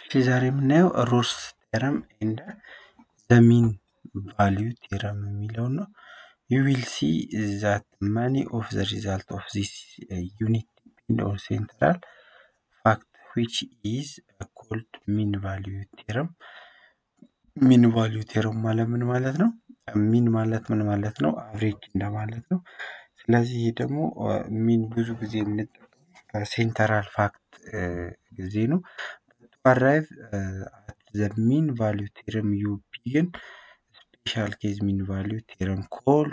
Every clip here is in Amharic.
እሺ ዛሬ የምናየው ሮልስ ቴረም ኤንድ ዘሚን ቫሊዩ ቴረም የሚለውን ነው። ዩ ዊል ሲ ዛት ማኒ ኦፍ ዘ ሪዛልት ኦፍ ዚስ ዩኒት ዲፔንድ ኦን ሴንትራል ፋክት ዊች ኢዝ ኮልድ ሚን ቫሊዩ ቴረም። ሚን ቫሊዩ ቴረም ማለት ምን ማለት ነው? ሚን ማለት ምን ማለት ነው? አቭሬጅ እንደማለት ነው። ስለዚህ ይህ ደግሞ ሚን ብዙ ጊዜ የምንጠቀመው ሴንተራል ፋክት ጊዜ ነው። አራይቭ አት ዘ ሚን ቫሊዩ ቴረም ዩ ቢግን ስፔሻል ኬዝ ሚን ቫሊዩ ቴረም ኮልድ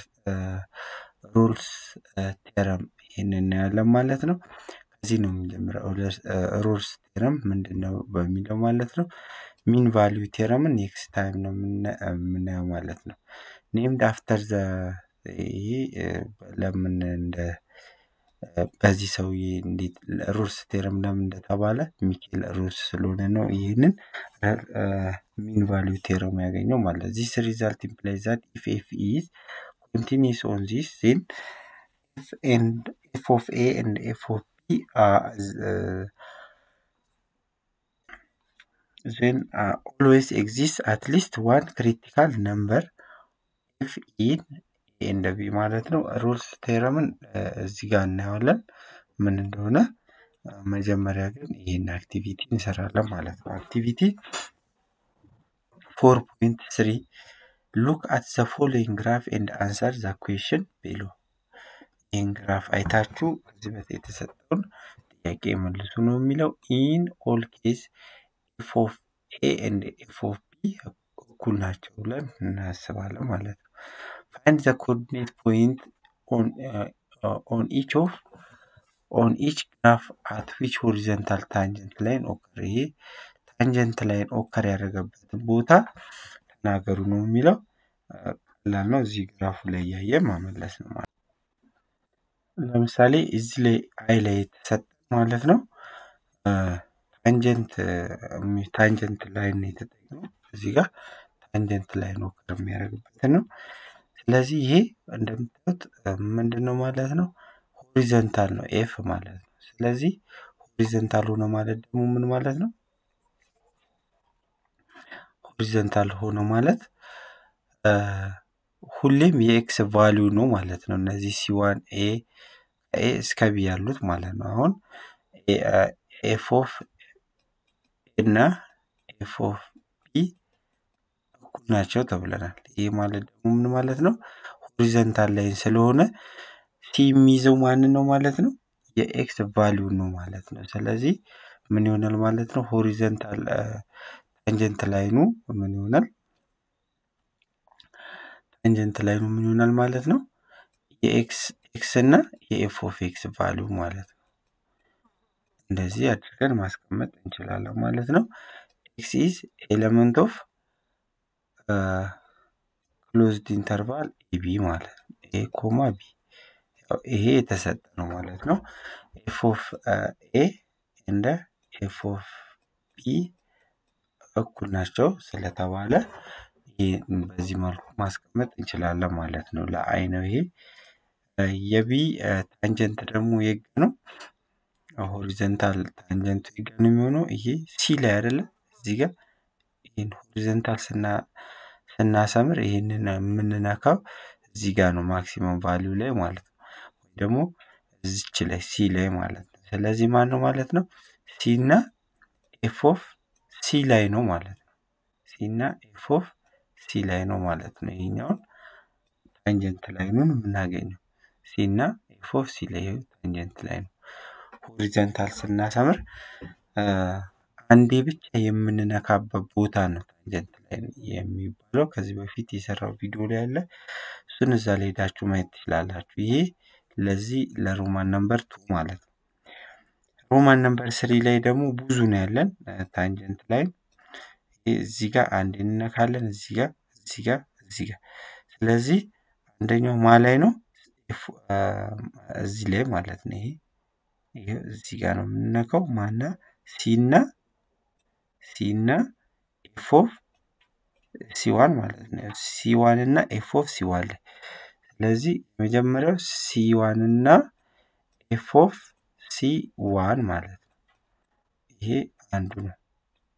ሮልስ ቴረም ይህን እናያለን ማለት ነው። ከዚህ ነው የምንጀምረው። ሮልስ ቴረም ምንድን ነው በሚለው ማለት ነው። ሚን ቫሊዩ ቴረምን ኔክስት ታይም ነው የምናየው ማለት ነው። ኔምድ አፍተር ዘ ይሄ ለምን እንደ በዚህ ሰውዬ እንዴት ሩልስ ቴረም ለምን እንደተባለ ሚኬል ሩልስ ስለሆነ ነው ይህንን ሚን ቫሊዩ ቴረም ያገኘው ማለት ዚስ ሪዛልት ኢምፕላይ ዛት ኢፍ ኤፍ ኢዝ ኮንቲኒስ ኦን ዚስ ዜን ኤፍ ኤንድ ኤፍ ኦፍ ኤ ኤንድ ኤፍ ኦፍ ቢ then uh, always exists at least one critical number if in ኤንድ ቢ ማለት ነው። ሩልስ ቴረምን እዚህ ጋር እናየዋለን ምን እንደሆነ። መጀመሪያ ግን ይህን አክቲቪቲ እንሰራለን ማለት ነው። አክቲቪቲ ፎር ፖይንት ስሪ ሉክ አት ዘ ፎሎዊንግ ግራፍ ኤንድ አንሰር ዘ ኩዌሽን ቢሎ። ይህን ግራፍ አይታችሁ ከዚህ በፊት የተሰጠውን ጥያቄ መልሱ ነው የሚለው ኢን ኦል ኬዝ ኤፍ ኦፍ ኤ ኤንድ ኤፍ ኦፍ ቢ እኩል ናቸው ብለን እናስባለን ማለት ነው። ፋይንድ ዘ ኮኦርዲኔት ፖይንት ኦን ኢች ኦፍ ኦን ኢች ግራፍ አት ዊች ሆሪዘንታል ታንጀንት ላይን ኦከር። ይሄ ታንጀንት ላይን ኦከር ያደረገበትን ቦታ ተናገሩ ነው የሚለው። ቀላል ነው። እዚህ ግራፉ ላይ እያየ ማመለስ ነው ማለት ለምሳሌ እዚህ ላይ አይ ላይ የተሰጠ ማለት ነው ታንጀንት ታንጀንት ላይን ነው የተጠቀመው እዚህ ጋር ታንጀንት ላይን ኦከር የሚያደርግበትን ነው። ስለዚህ ይሄ እንደምታዩት ምንድን ነው ማለት ነው ሆሪዘንታል ነው ኤፍ ማለት ነው። ስለዚህ ሆሪዘንታል ሆነ ማለት ደግሞ ምን ማለት ነው? ሆሪዘንታል ሆነ ማለት ሁሌም የኤክስ ቫሊዩ ነው ማለት ነው። እነዚህ ሲዋን ኤ ኤ እስከ ቢ ያሉት ማለት ነው። አሁን ኤፍ ኦፍ እና ኤፍ ኦፍ ቢ እኩል ናቸው ተብለናል። ይህ ማለት ደግሞ ምን ማለት ነው? ሆሪዘንታል ላይን ስለሆነ ሲ የሚይዘው ማንን ነው ማለት ነው? የኤክስ ቫሊዩ ነው ማለት ነው። ስለዚህ ምን ይሆናል ማለት ነው? ሆሪዘንታል ታንጀንት ላይኑ ምን ይሆናል? ታንጀንት ላይኑ ምን ይሆናል ማለት ነው? የኤክስ ኤክስ እና የኤፍ ኦፍ ኤክስ ቫሊዩ ማለት ነው። እንደዚህ አድርገን ማስቀመጥ እንችላለን ማለት ነው። ኤክስ ኢዝ ኤሌመንት ኦፍ ክሎዝድ ኢንተርቫል ኤቢ ማለት ነው። ኤ ኮማ ቢ ይሄ የተሰጠ ነው ማለት ነው። ኤፍ ኦፍ ኤ እንደ ኤፍ ኦፍ ቢ እኩል ናቸው ስለተባለ በዚህ መልኩ ማስቀመጥ እንችላለን ማለት ነው። ለአይ ነው ይሄ። የቢ ታንጀንት ደግሞ የግ ነው። ሆሪዘንታል ታንጀንቱ የግ ነው የሚሆነው ይሄ ሲ ላይ አይደለም እዚህ ጋር ይህን ሆሪዘንታል ስና ስናሰምር ይህንን የምንነካው እዚህ ጋር ነው ማክሲመም ቫሊዩ ላይ ማለት ነው። ወይ ደግሞ እዚች ላይ ሲ ላይ ማለት ነው። ስለዚህ ማን ነው ማለት ነው? ሲ እና ኤፍ ኦፍ ሲ ላይ ነው ማለት ነው። ሲ እና ኤፍ ኦፍ ሲ ላይ ነው ማለት ነው። ይሄኛውን ታንጀንት ላይኑን የምናገኘው ሲ እና ኤፍ ኦፍ ሲ ላይ ታንጀንት ላይ ነው። ሆሪዘንታል ስናሰምር አንዴ ብቻ የምንነካበት ቦታ ነው ታንጀንት ላይ የሚባለው። ከዚህ በፊት የሰራው ቪዲዮ ላይ አለ። እሱን እዛ ላይ ሄዳችሁ ማየት ትችላላችሁ። ይሄ ለዚህ ለሮማን ነምበር ቱ ማለት ነው። ሮማን ነምበር ስሪ ላይ ደግሞ ብዙ ነው ያለን ታንጀንት ላይ እዚህ ጋር አንድ እንነካለን። እዚህ ጋር እዚህ ጋር እዚህ ጋር ስለዚህ አንደኛው ማ ላይ ነው እዚህ ላይ ማለት ነው። ይሄ ይሄ እዚህ ጋር ነው የምንነካው ማና ሲና ሲና ኤፍ ኦፍ ሲዋን ማለት ነው። ሲዋን እና ኤፍ ኦፍ ሲዋን ላይ ስለዚህ የመጀመሪያው ሲዋን እና ኤፍ ኦፍ ሲ ዋን ማለት ነው። ይሄ አንዱ ነው።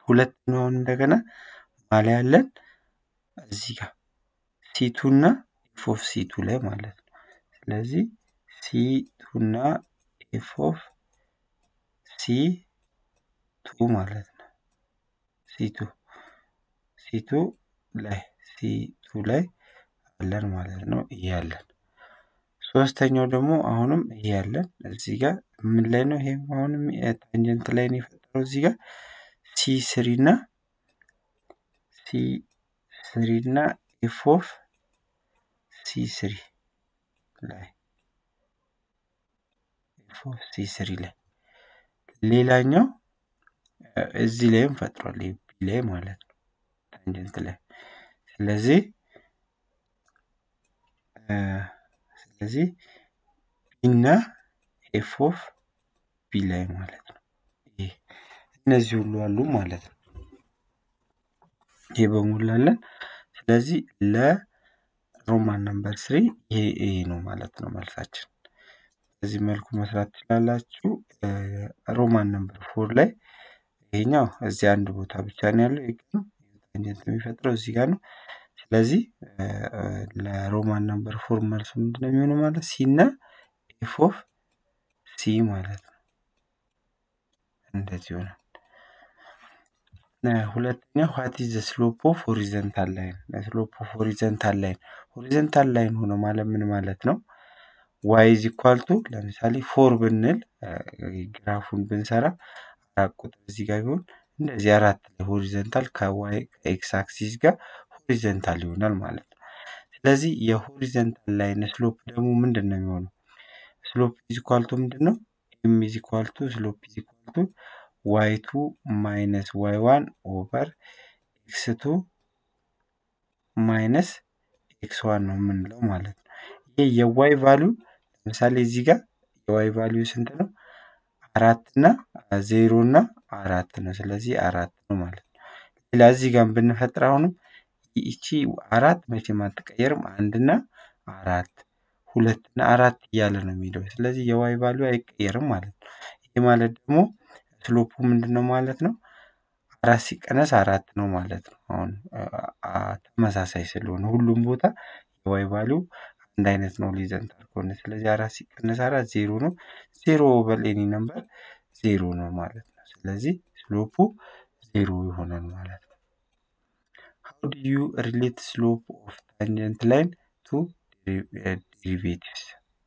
ሁለተኛውን እንደገና ማለ ያለን እዚህ ጋር ሲቱ እና ኤፍ ኦፍ ሲቱ ላይ ማለት ነው። ስለዚህ ሲቱ እና ኤፍ ኦፍ ሲ ቱ ማለት ነው። ሲቱ ሲቱ ላይ ሲቱ ላይ አለን ማለት ነው። ይሄ ያለን ሶስተኛው ደግሞ አሁንም ይሄ ያለን እዚህ ጋር ምን ላይ ነው? ይሄ አሁንም ታንጀንት ላይ ነው የፈጠረው እዚህ ጋር ሲ ስሪ እና ሲ ስሪ እና ኤፍ ኦፍ ሲ ስሪ ላይ ኤፍ ኦፍ ሲ ስሪ ላይ ሌላኛው እዚህ ላይም ፈጥሯል ቢ ላይ ማለት ነው ታንጀንት ላይ ስለዚህ ስለዚህ እና ኤፍ ኦፍ ቢ ላይ ማለት ነው። ይሄ እነዚህ ሁሉ አሉ ማለት ነው። ይሄ በሙሉ አለን። ስለዚህ ለሮማን ነምበር ስሪ ይሄ ይሄ ነው ማለት ነው መልሳችን። በዚህ መልኩ መስራት ትችላላችሁ። ሮማን ነምበር ፎር ላይ ይሄኛው እዚህ አንድ ቦታ ብቻ ነው ያለው። ይሄ ነው ታንጀንት የሚፈጥረው እዚህ ጋር ነው። ስለዚህ ለሮማን ነምበር ፎር መልሱ ምንድን ነው የሚሆነው ማለት ሲ እና ኤፍ ኦፍ ሲ ማለት ነው። እንደዚህ ይሆናል። ሁለተኛ ዋት ኢዝ ዘ ስሎፕ ኦፍ ሆሪዘንታል ላይን? ስሎፕ ኦፍ ሆሪዘንታል ላይን ሆሪዘንታል ላይን ሆነ ማለት ምን ማለት ነው? ዋይ ኢዝ ኢኳል ቱ ለምሳሌ ፎር ብንል ግራፉን ብንሰራ አራት ቁጥር እዚህ ጋር ቢሆን እንደዚህ አራት ላይ ሆሪዘንታል ከዋይ ከኤክስ አክሲስ ጋር ሆሪዘንታል ይሆናል ማለት ነው። ስለዚህ የሆሪዘንታል ላይን ስሎፕ ደግሞ ምንድን ነው የሚሆነው? ስሎፕ ኢዝ ኢኳል ቱ ምንድን ነው? ኤም ኢዝ ኢኳል ቱ ስሎፕ ኢዝ ኢኳል ቱ ዋይ ቱ ማይነስ ዋይ ዋን ኦቨር ኤክስ ቱ ማይነስ ኤክስ ዋን ነው የምንለው ማለት ነው። ይህ የዋይ ቫሊዩ ለምሳሌ እዚህ ጋር የዋይ ቫሊዩ ስንት ነው? አራት እና ዜሮ እና አራት ነው። ስለዚህ አራት ነው ማለት ነው። ሌላ እዚህ ጋር ብንፈጥር አሁንም ይቺ አራት መቼም አትቀየርም። አንድና አራት ሁለት እና አራት እያለ ነው የሚሄደው። ስለዚህ የዋይ ቫሊዩ አይቀየርም ማለት ነው። ይህ ማለት ደግሞ ስሎፑ ምንድን ነው ማለት ነው? አራት ሲቀነስ አራት ነው ማለት ነው። አሁን ተመሳሳይ ስለሆነ ሁሉም ቦታ የዋይ ቫሊዩ አንድ አይነት ነው ሆሪዘንታል ከሆነ። ስለዚህ አራት ሲቀነስ አራት ዜሮ ነው። ዜሮ ኦቨር ኤኒ ነምበር ዜሮ ነው ማለት ነው። ስለዚህ ስሎፑ ዜሮ ይሆናል ማለት ነው። how do you relate slope of tangent line to derivatives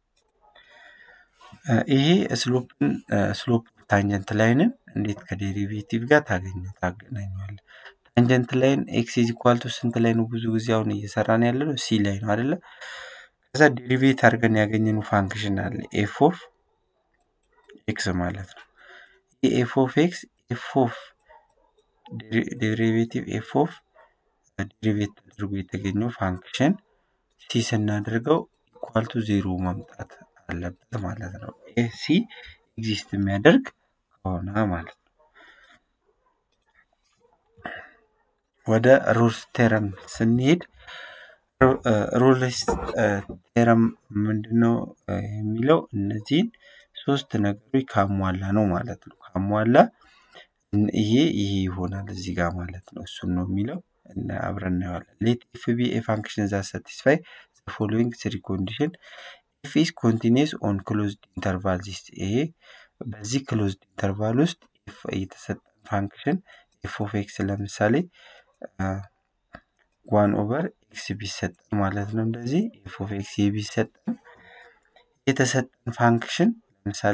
ይሄ ስሎፕን ስሎፕ ታንጀንት ላይንን እንዴት ከዴሪቬቲቭ ጋር ታገኘ ታገናኘዋለህ? ታንጀንት ላይን ኤክስ ኢዝ ኢኳል ቱ ስንት ላይ ነው? ብዙ ጊዜ አሁን እየሰራን ያለ ነው ሲ ላይ ነው አይደለ? ከዛ ዴሪቬት አድርገን ያገኘነው ፋንክሽን አለ ኤፍ ኦፍ ኤክስ ማለት ነው። ይህ ኤፍ ኦፍ ኤክስ ኤፍ ኦፍ ዴሪቬቲቭ ኤፍ ኦፍ ዴሪቬት ተደርጎ የተገኘው ፋንክሽን ሲ ስናደርገው ኢኳል ቱ ዜሮ ማምጣት አለበት ማለት ነው። ይህ ሲ ኤግዚስት የሚያደርግ ከሆነ ማለት ነው። ወደ ሩልስ ቴረም ስንሄድ ሩልስ ቴረም ምንድነው የሚለው እነዚህን ሶስት ነገሮች ካሟላ ነው ማለት ነው። ካሟላ ይሄ ይሄ ይሆናል እዚህ ጋር ማለት ነው። እሱን ነው የሚለው አብረን እናየዋለን። ሌት ኤፍ ቢ ኤ ፋንክሽን ዛ ሳቲስፋይ ዘ ፎሎዊንግ ስሪ ኮንዲሽን ኤፍ ኢዝ ኮንቲኒስ ኦን ክሎዝድ ኢንተርቫል ዚስ ይሄ በዚህ ክሎዝድ ኢንተርቫል ውስጥ የተሰጠን ፋንክሽን ኤፍ ኦፍ ኤክስ ለምሳሌ ዋን ኦቨር ኤክስ ቢሰጠን ማለት ነው። እንደዚህ ኤፍ ኦፍ ኤክስ ቢሰጠን የተሰጠን ፋንክሽን ለምሳሌ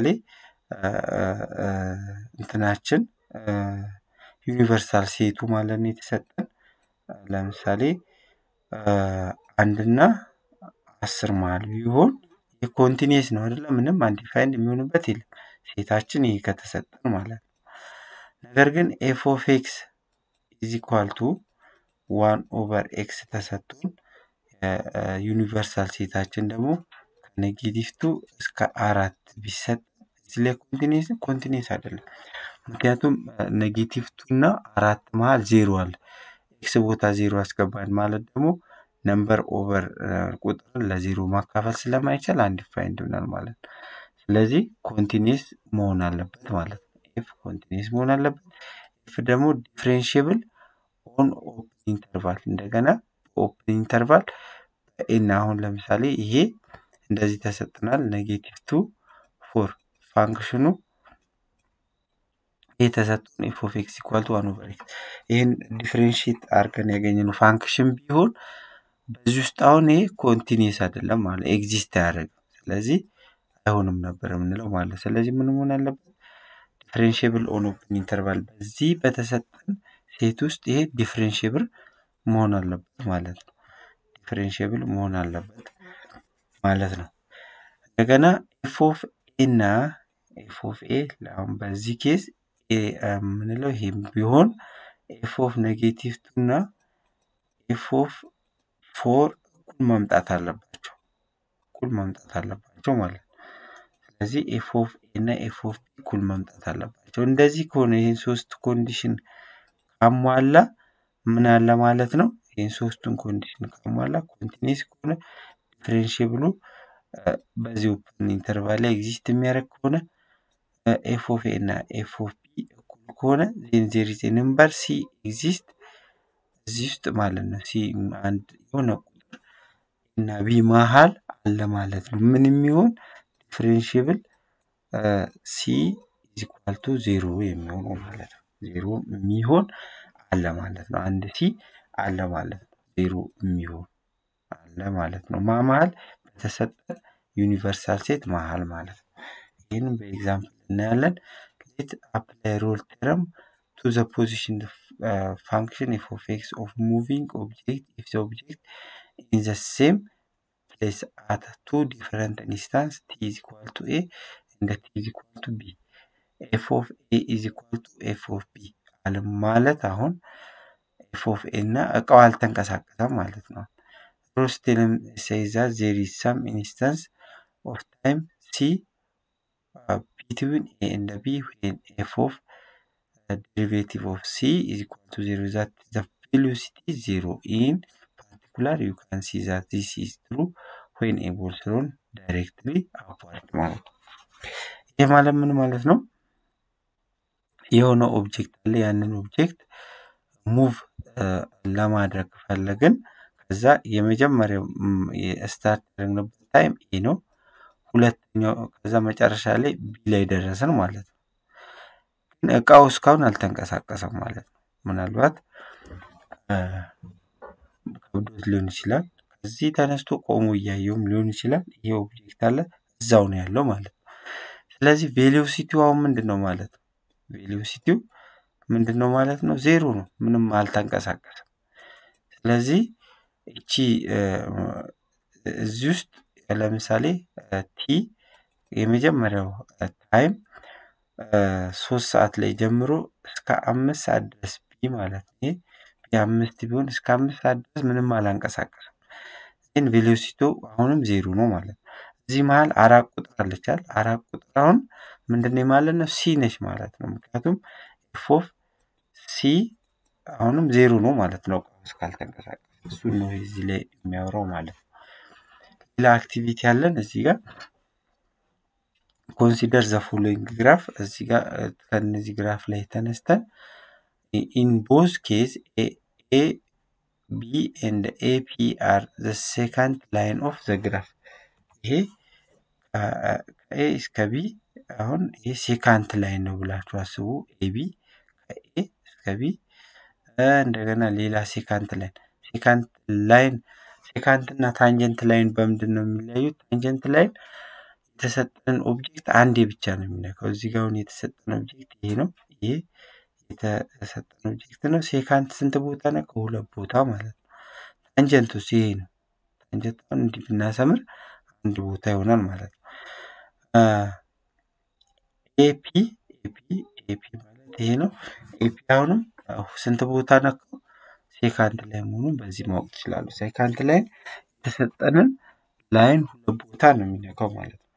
እንትናችን ዩኒቨርሳል ሴቱ ማለት ነው የተሰጠን ለምሳሌ አንድና አስር መሀል ቢሆን የኮንቲኒየስ ነው አይደለም። ምንም አንዲፋይንድ የሚሆንበት የለም። ሴታችን ይሄ ከተሰጠን ማለት ነው። ነገር ግን ኤፍ ኦፍ ኤክስ ኢዝ ኢኳል ቱ ዋን ኦቨር ኤክስ ተሰጥቶን ዩኒቨርሳል ሴታችን ደግሞ ከኔጌቲቭ ቱ እስከ አራት ቢሰጥ እዚህ ላይ ኮንቲኒየስ ኮንቲኒየስ አይደለም። ምክንያቱም ኔጌቲቭ ቱ እና አራት መሀል ዜሮ አለ። ኤክስ ቦታ ዜሮ አስገባን ማለት ደግሞ ነምበር ኦቨር ቁጥርን ለዜሮ ማካፈል ስለማይቻል አንዲፋይንድ ይሆናል ማለት ነው። ስለዚህ ኮንቲኒየስ መሆን አለበት ማለት ነው። ኤፍ ኮንቲኒየስ መሆን አለበት። ኤፍ ደግሞ ዲፍሬንሽብል ኦን ኦፕን ኢንተርቫል እንደገና ኦፕን ኢንተርቫል በኤን አሁን ለምሳሌ ይሄ እንደዚህ ተሰጥናል ኔጌቲቭ ቱ ፎር ፋንክሽኑ ይህ ተሰጥቶን ኤፍ ኦፍ ኤክስ ኢኳል ቱ ዋን ኦቨር ኤክስ ይህን ዲፍሬንሽት አድርገን ያገኘነው ፋንክሽን ቢሆን በዚህ ውስጥ አሁን ይሄ ኮንቲኒየስ አይደለም ማለት ኤግዚስት አያደርግም። ስለዚህ አይሆንም ነበር የምንለው ማለት ስለዚህ ምን መሆን አለበት? ዲፍሬንሽብል ኦን ኦፕን ኢንተርቫል በዚህ በተሰጠን ሴት ውስጥ ይሄ ዲፍሬንሽብል መሆን አለበት ማለት ነው። ዲፍሬንሽብል መሆን አለበት ማለት ነው። እንደገና ኤፍ ኦፍ ኤ እና ኤፍ ኦፍ ኤ አሁን በዚህ ኬዝ የምንለው ይሄ ቢሆን ኤፍ ኦፍ ኔጌቲቭ ቱ እና ኤፍ ኦፍ ፎር እኩል መምጣት አለባቸው እኩል መምጣት አለባቸው ማለት ነው። ስለዚህ ኤፍ ኦፍ ኤ እና ኤፍ ኦፍ ቢ እኩል መምጣት አለባቸው። እንደዚህ ከሆነ ይህን ሶስት ኮንዲሽን ካሟላ ምን አለ ማለት ነው? ይህን ሶስቱን ኮንዲሽን ካሟላ ኮንቲኒስ ከሆነ ዲፍሬንሽብሉ በዚህ ኦፕን ኢንተርቫል ላይ ኤግዚስት የሚያደርግ ከሆነ ኤፍ ኦፍ ኤ እና ኤፍ ኦፍ ቢ እኩል ከሆነ ዜን ዜር ኢዝ ነምበር ሲ ኤግዚስት እዚህ ውስጥ ማለት ነው። ሲ አንድ የሆነ ቁጥር እና ቢ መሀል አለ ማለት ነው። ምን የሚሆን ዲፍሬንሽብል ሲ ኢዝ ኢኳል ቱ ዜሮ የሚሆነው ማለት ነው። ዜሮ የሚሆን አለ ማለት ነው። አንድ ሲ አለ ማለት ነው። ዜሮ የሚሆን አለ ማለት ነው። ማ መሀል በተሰጠ ዩኒቨርሳል ሴት መሀል ማለት ነው። ይህንም በኤግዛምፕል እናያለን። ሌት አፕላይ ሮል ቴረም ቱ ዘ ፖዚሽን ፋንክሽን ኤፍ ኦፍ ኤክስ ኦፍ ሙቪንግ ኦብጀክት ኢፍ ዘ ኦብጀክት ኢን ዘ ሴም ፕሌስ አት ቱ ዲፈረንት ኢንስታንስ ቲ ኢዝ ኢኳል ቱ ኤ እንደ ቲ ኢዝ ኢኳል ቱ ቢ ኤፍ ኦፍ ኤ ኢዝ ኢኳል ቱ ኤፍ ኦፍ ቢ አለ ማለት አሁን ኤፍ ኦፍ ኤ እና እቃው አልተንቀሳቀሰም ማለት ነው። ሮስቴልም ሴይዛ ዜር ኢዝ ሳም ኢንስታንስ ኦፍ ታይም ሲ ቢትዊን ኤ እንደ ቢ ዌን ኤፍ ኦፍ derivative of c is equal to 0 that the velocity is 0 in particular you can see that this is true when a ball thrown directly upward ማለት ነው። ይህ ማለት ምን ማለት ነው? የሆነ ኦብጀክት አለ ያንን ኦብጀክት ሙቭ ለማድረግ ፈለግን ከዛ የመጀመሪያው ስታርት ያደረግንበት ታይም ኤ ነው። ሁለተኛው ከዛ መጨረሻ ላይ ቢ ላይ ደረስን ማለት ነው። ግን እቃው እስካሁን አልተንቀሳቀሰም ማለት ነው። ምናልባት ከብዶት ሊሆን ይችላል። ከዚህ ተነስቶ ቆሞ እያየውም ሊሆን ይችላል። ይሄ ኦብጀክት አለ እዛው ነው ያለው ማለት ነው። ስለዚህ ቬሎሲቲው አሁን ምንድን ነው ማለት ነው? ቬሎሲቲው ምንድን ነው ማለት ነው? ዜሮ ነው። ምንም አልተንቀሳቀሰም። ስለዚህ እቺ እዚህ ውስጥ ለምሳሌ ቲ የመጀመሪያው ታይም ሶስት ሰዓት ላይ ጀምሮ እስከ አምስት ሰዓት ድረስ ቢ ማለት ነው። ይሄ ቢ አምስት ቢሆን እስከ አምስት ሰዓት ድረስ ምንም አላንቀሳቀስም። ግን ቬሎሲቶ አሁንም ዜሮ ነው ማለት ነው። እዚህ መሀል አራት ቁጥር አለቻል። አራት ቁጥር አሁን ምንድን ማለት ነው? ሲ ነች ማለት ነው። ምክንያቱም ኤፍ ኦፍ ሲ አሁንም ዜሮ ነው ማለት ነው። እስካልተንቀሳቀስ እሱን ነው እዚህ ላይ የሚያወራው ማለት ነው። ሌላ አክቲቪቲ ያለን እዚህ ጋር ኮንሲደር ዘ ፎሎዊንግ ግራፍ እዚህ ጋር ከነዚህ ግራፍ ላይ ተነስተን ኢን ቦዝ ኬዝ ኤ ቢ ኤንድ ኤ ፒ አር ዘ ሴካንድ ላይን ኦፍ ዘ ግራፍ ይሄ ከኤ እስከ ቢ አሁን ይሄ ሴካንት ላይን ነው ብላችሁ አስቡ። ኤቢ ከኤ እስከ ቢ እንደገና ሌላ ሴካንት ላይን ሴካንት ላይን ሴካንት እና ታንጀንት ላይን በምንድን ነው የሚለያዩት? ታንጀንት ላይን የተሰጠን ኦብጀክት አንዴ ብቻ ነው የሚነካው። እዚህ ጋር አሁን የተሰጠን ኦብጀክት ይሄ ነው። ይሄ የተሰጠን ኦብጀክት ነው። ሴካንት ስንት ቦታ ነካ? ሁለት ቦታ ማለት ነው። ታንጀንቱስ ይሄ ነው። ታንጀንት አሁን እንዲህ ብናሰምር አንድ ቦታ ይሆናል ማለት ነው። ኤፒ ኤፒ ኤፒ ማለት ይሄ ነው። ኤፒ አሁንም ስንት ቦታ ነካው? ሴካንድ ላይ መሆኑን በዚህ ማወቅ ትችላሉ። ሴካንድ ላይን የተሰጠንን ላይን ሁለት ቦታ ነው የሚነካው ማለት ነው።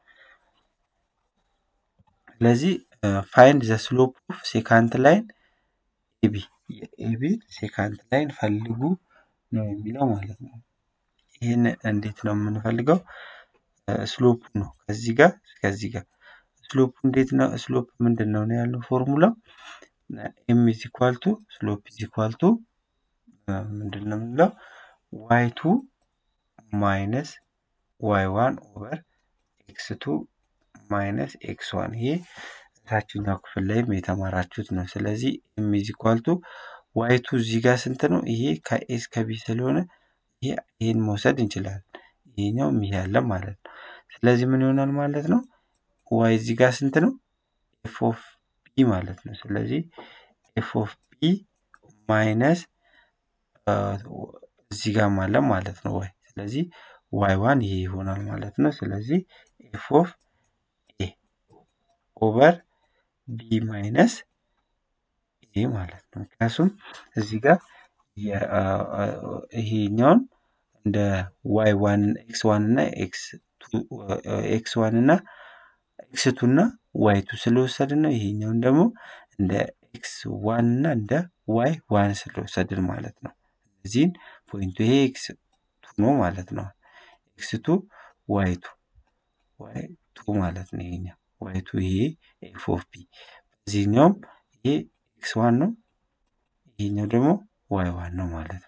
ስለዚህ ፋይንድ ዘ ስሎፕ ኦፍ ሴካንድ ላይን ኤቢ የኤቢ ሴካንድ ላይን ፈልጉ ነው የሚለው ማለት ነው። ይህን እንዴት ነው የምንፈልገው? ስሎፕ ነው ከዚህ ጋር ከዚህ ጋር ስሎፕ እንዴት ነው? ስሎፕ ምንድን ነው ነው ያለው ፎርሙላው ኤም ኢዝ ኢኳል ቱ ስሎፕ ኢዝ ኢኳል ቱ ምንድን ነው የምንለው ዋይ ቱ ማይነስ ዋይ ዋን ኦቨር ኤክስ ቱ ማይነስ ኤክስ ዋን ይሄ ታችኛው ክፍል ላይም የተማራችሁት ነው። ስለዚህ ኤም ኢዝ ኢኳል ቱ ዋይ ቱ እዚህ ጋር ስንት ነው? ይሄ ከኤስ ከቢ ስለሆነ ይህን መውሰድ እንችላለን። ይሄኛው ይሄ ያለ ማለት ነው። ስለዚህ ምን ይሆናል ማለት ነው? ዋይ እዚህ ጋር ስንት ነው? ኤፍ ኦፍ ቢ ማለት ነው። ስለዚህ ኤፍ ኦፍ ቢ ማይነስ እዚህ ጋር አለ ማለት ነው ዋይ። ስለዚህ ዋይ ዋን ይሄ ይሆናል ማለት ነው። ስለዚህ ኤፍ ኦፍ ኤ ኦቨር ቢ ማይነስ ኤ ማለት ነው። ምክንያቱም እዚህ ጋር ይሄኛውን እንደ ዋይ ዋን ኤክስ ዋን እና ኤክስ ዋን እና ኤክስ ቱ እና ዋይ ቱ ስለወሰድን ነው። ይሄኛውን ደግሞ እንደ ኤክስ ዋን እና እንደ ዋይ ዋን ስለወሰድን ማለት ነው። እዚህን ፖይንቱ ይሄ ኤክስ ቱ ነው ማለት ነው። ኤክስ ቱ ዋይ ቱ ዋይ ቱ ማለት ነው። ይሄኛው ዋይ ቱ ይሄ ኤፍ ኦፍ ቢ በዚህኛውም ይሄ ኤክስ ዋን ነው። ይሄኛው ደግሞ ዋይ ዋን ነው ማለት ነው።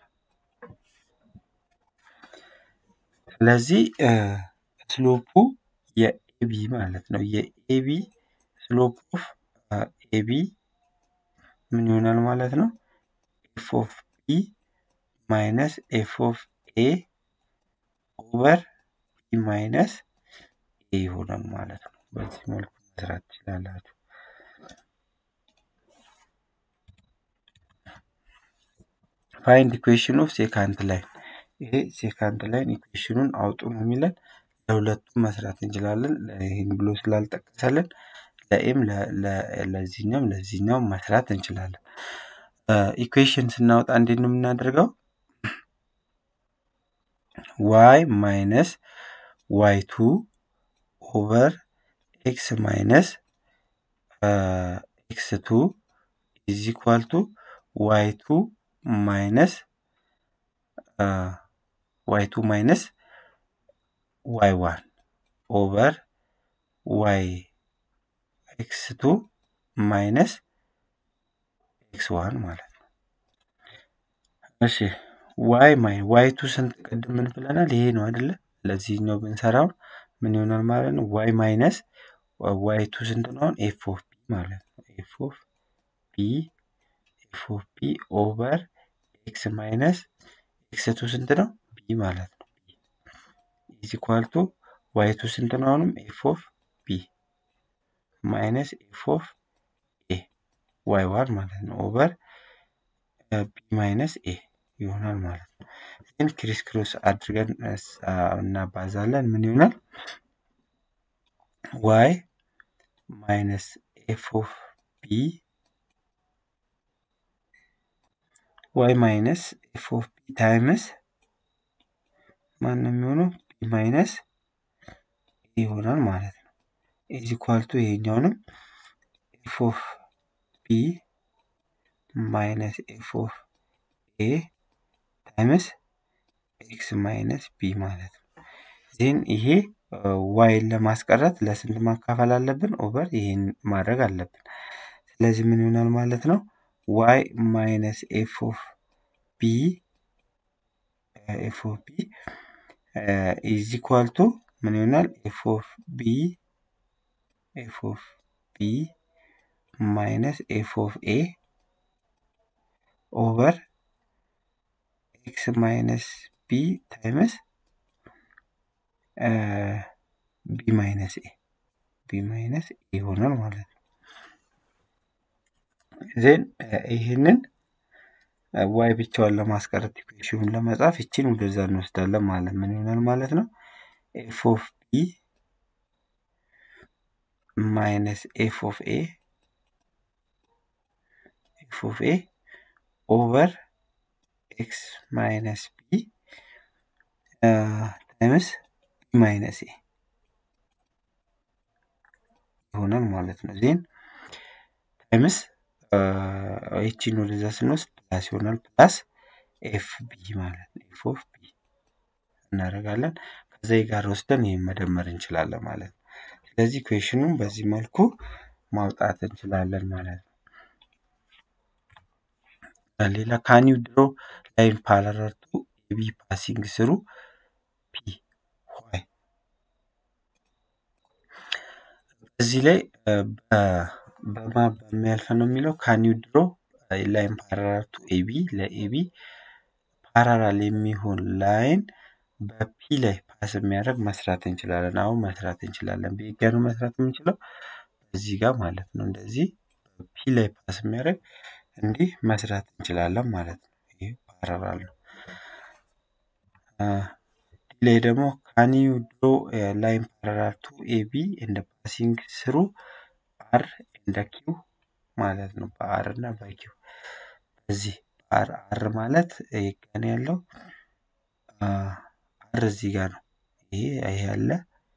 ስለዚህ ስሎፑ የኤቢ ማለት ነው። የኤቢ ስሎፕ ኦፍ ኤቢ ምን ይሆናል ማለት ነው? ኤፍ ኦፍ ቢ ማይነስ ኤፍ ኦፍ ኤ ኦቨር ቢ ማይነስ ኤ ይሆናል ማለት ነው። በዚህ መልኩ መስራት ትችላላችሁ። ፋይንድ ኢኩዌሽን ኦፍ ሴካንድ ላይን ይሄ ሴካንድ ላይን ኢኩዌሽኑን አውጡ ነው የሚለን። ለሁለቱም መስራት እንችላለን። ይህን ብሎ ስላልጠቀሰልን ለኤም ለዚህኛውም ለዚህኛውም መስራት እንችላለን። ኢኩዌሽን ስናወጣ እንዴት ነው የምናደርገው? ዋይ ማይነስ ዋይ ቱ ኦቨር ኤክስ ማይነስ ኤክስ ቱ ኢዝ ኢኳል ቱ ዋይ ቱ ማይነስ ዋይ ቱ ማይነስ ዋይ ዋን ኦቨር ዋይ ኤክስ ቱ ማይነስ ኤክስ ዋን ማለት ነው። እሺ ዋይ ማይ ዋይ ቱ ስንት ቅድም ምን ብለናል? ይሄ ነው አይደለ? ለዚህኛው ብንሰራው ምን ይሆናል ማለት ነው? ዋይ ማይነስ ዋይ ቱ ስንት ነው? አሁን ኤፍ ኦፍ ቢ ማለት ነው። ኤፍ ኦፍ ቢ ኤፍ ኦፍ ቢ ኦቨር ኤክስ ማይነስ ኤክስ ቱ ስንት ነው? ቢ ማለት ነው። ኢዝ ኢኳል ቱ ዋይ ቱ ስንት ነው? አሁንም ኤፍ ኦፍ ቢ ማይነስ ኤፍ ኦፍ ኤ ዋይ ዋን ማለት ነው ኦቨር ቢ ማይነስ ኤ ይሆናል ማለት ነው። ግን ክሪስ ክሮስ አድርገን እናባዛለን ምን ይሆናል? ዋይ ማይነስ ኤፍ ኦፍ ቢ ዋይ ማይነስ ኤፍ ኦፍ ቢ ታይምስ ማን ነው የሚሆነው? ቢ ማይነስ ይሆናል ማለት ነው። ኢዝ ኢኳል ቱ ይሄኛውንም ኤፍ ኦፍ ቢ ማይነስ ኤፍ ኦፍ ኤ ታይምስ ኤክስ ማይነስ ቢ ማለት ነው። ዜን ይሄ ዋይን ለማስቀረት ለስንት ማካፈል አለብን? ኦቨር ይሄን ማድረግ አለብን። ስለዚህ ምን ይሆናል ማለት ነው? ዋይ ማይነስ ኤፍ ኦፍ ቢ ኤፍ ኦፍ ቢ ኢዝ ኢኳል ቱ ምን ይሆናል? ኤፍ ኦፍ ቢ ኤፍ ኦፍ ቢ ማይነስ ኤፍ ኦፍ ኤ ኦቨር ኤክስ ማይነስ ቢ ታይምስ ቢ ማይነስ ኤ ቢ ማይነስ ኤ ይሆናል ማለት ነው። ዜን ይህንን ዋይ ብቻዋን ለማስቀረት ኢኩዌሽኑን ለመጻፍ ይችን ወደዛ እንወስዳለን ማለት ምን ይሆናል ማለት ነው? ኤፍ ኦፍ ቢ ማይነስ ኤፍ ኦፍ ኤ ኤፍ ኦፍ ኤ ኦቨር ኤክስ ማይነስ ቢ ታይምስ ቢ ማይነስ ኤ ይሆናል ማለት ነው። ዜን ታይምስ ይቺን ወደዛ ስንወስድ ፕላስ ይሆናል። ፕላስ ኤፍ ቢ ማለት ነው። ኤፍ ኦፍ ቢ እናደርጋለን። ከዛ ጋር ወስደን ይህን መደመር እንችላለን ማለት ነው። ስለዚህ ኢኩዌሽኑን በዚህ መልኩ ማውጣት እንችላለን ማለት ነው። ሌላ ካን ዩ ድሮ ላይን ፓራለል ቱ ኤቢ ፓሲንግ ስሩ ፒ ዋይ እዚህ ላይ በማ በሚያልፍ ነው የሚለው ካን ዩ ድሮ ላይን ፓራለል ቱ ኤቢ ለኤቢ ፓራላል የሚሆን ላይን በፒ ላይ ፓስ የሚያደርግ መስራት እንችላለን። አሁን መስራት እንችላለን። በየት ጋር ነው መስራት የምንችለው? እዚህ ጋር ማለት ነው። እንደዚህ ፒ ላይ ፓስ የሚያደርግ እንዲህ መስራት እንችላለን ማለት ነው። ይህ ፓራላል ነው። ዲ ላይ ደግሞ ካን ዩ ድሮ ላይን ፓራላል ቱ ኤቢ እንደ ፓሲንግ ስሩ አር እንደ ኪው ማለት ነው። በአር እና በኪው በዚህ አር አር ማለት ይገን ያለው አር እዚህ ጋር ነው። ይሄ ይሄ ያለ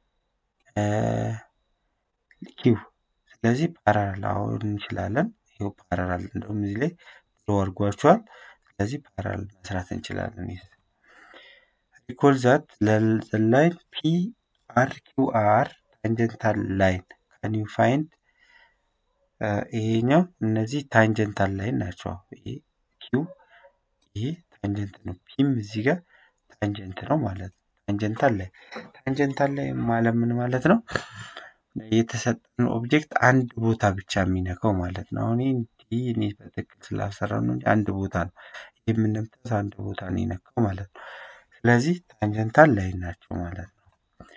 ኪው ስለዚህ ፓራላል አሁን እንችላለን። ይኸው ፓራላል እንደውም እዚህ ላይ ብሎ አድርጓቸዋል። ስለዚህ ፓራላል መስራት እንችላለን። ሪኮል ዛት ላይን ፒ አር ኪው አር ታንጀንታል ላይን ካን ዩ ፋይንድ ይሄኛው እነዚህ ታንጀንታል ላይን ናቸው። ይሄ ኪው ይሄ ታንጀንት ነው። ፒም እዚህ ጋር ታንጀንት ነው ማለት ነው። ታንጀንታል ላይ ታንጀንታል ላይ ማለት ምን ማለት ነው? የተሰጠን ኦብጀክት አንድ ቦታ ብቻ የሚነካው ማለት ነው። አሁን ይህ እኔ በትክክል ስላልሰራው ነው እንጂ አንድ ቦታ ነው። ይህ የምንምጠት አንድ ቦታ ነው የነካው ማለት ነው። ስለዚህ ታንጀንታል ላይ ናቸው ማለት ነው።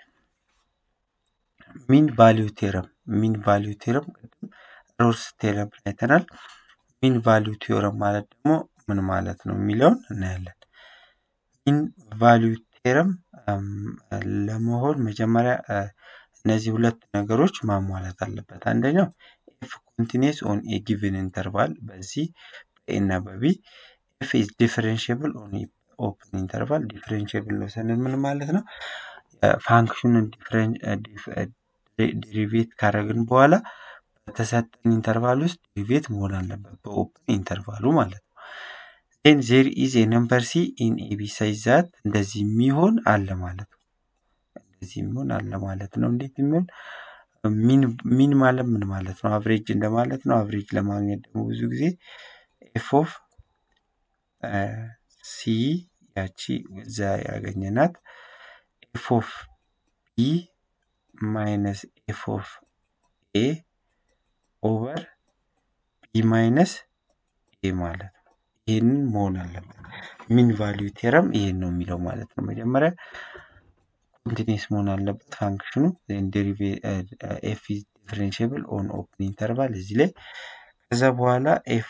ሚን ቫሊዩ ቴረም ሚን ቫሊዩ ቴረም ቅድም ሮልስ ቴረም አይተናል። ሚን ቫሊዩ ቴረም ማለት ደግሞ ምን ማለት ነው የሚለውን እናያለን። ሚን ቫሊዩ ቴረም ለመሆን መጀመሪያ እነዚህ ሁለት ነገሮች ማሟላት አለበት። አንደኛው ኤፍ ኮንቲኒስ ኦን ኤ ጊቭን ኢንተርቫል በዚህ በኤ እና በቢ ኤፍ ኢዝ ዲፈረንሽብል ኦን ኦፕን ኢንተርቫል ዲፈረንሽብል ነው ስንል ምን ማለት ነው? ፋንክሽኑን ዴሪቬት ካደረግን በኋላ በተሰጠን ኢንተርቫል ውስጥ ዴሪቬት መሆን አለበት በኦፕን ኢንተርቫሉ ማለት ነው። ዜን ዜር ኢዝ ኤ ነምበር ሲ ኢን ኤቢ ሳይዝ ዛት እንደዚህ የሚሆን አለ ማለት ነው። እንደዚህ የሚሆን አለ ማለት ነው። እንዴት የሚሆን ሚን ማለት ምን ማለት ነው? አቭሬጅ እንደማለት ነው። አቭሬጅ ለማግኘት ደግሞ ብዙ ጊዜ ኤፍ ኦፍ ሲ ያቺ እዛ ያገኘናት ኤፍ ኦፍ ቢ ማይነስ ኤፍ ኦፍ ኤ ኦቨር ቢ ማይነስ ኤ ማለት ነው። ይህንን መሆን አለበት። ሚን ቫሊዩ ቴረም ይሄን ነው የሚለው ማለት ነው። መጀመሪያ ኮንቲኒስ መሆን አለበት ፋንክሽኑ ኤፍ ኢዝ ዲፈረንሽብል ኦን ኦፕን ኢንተርቫል እዚህ ላይ ከዛ በኋላ ኤፍ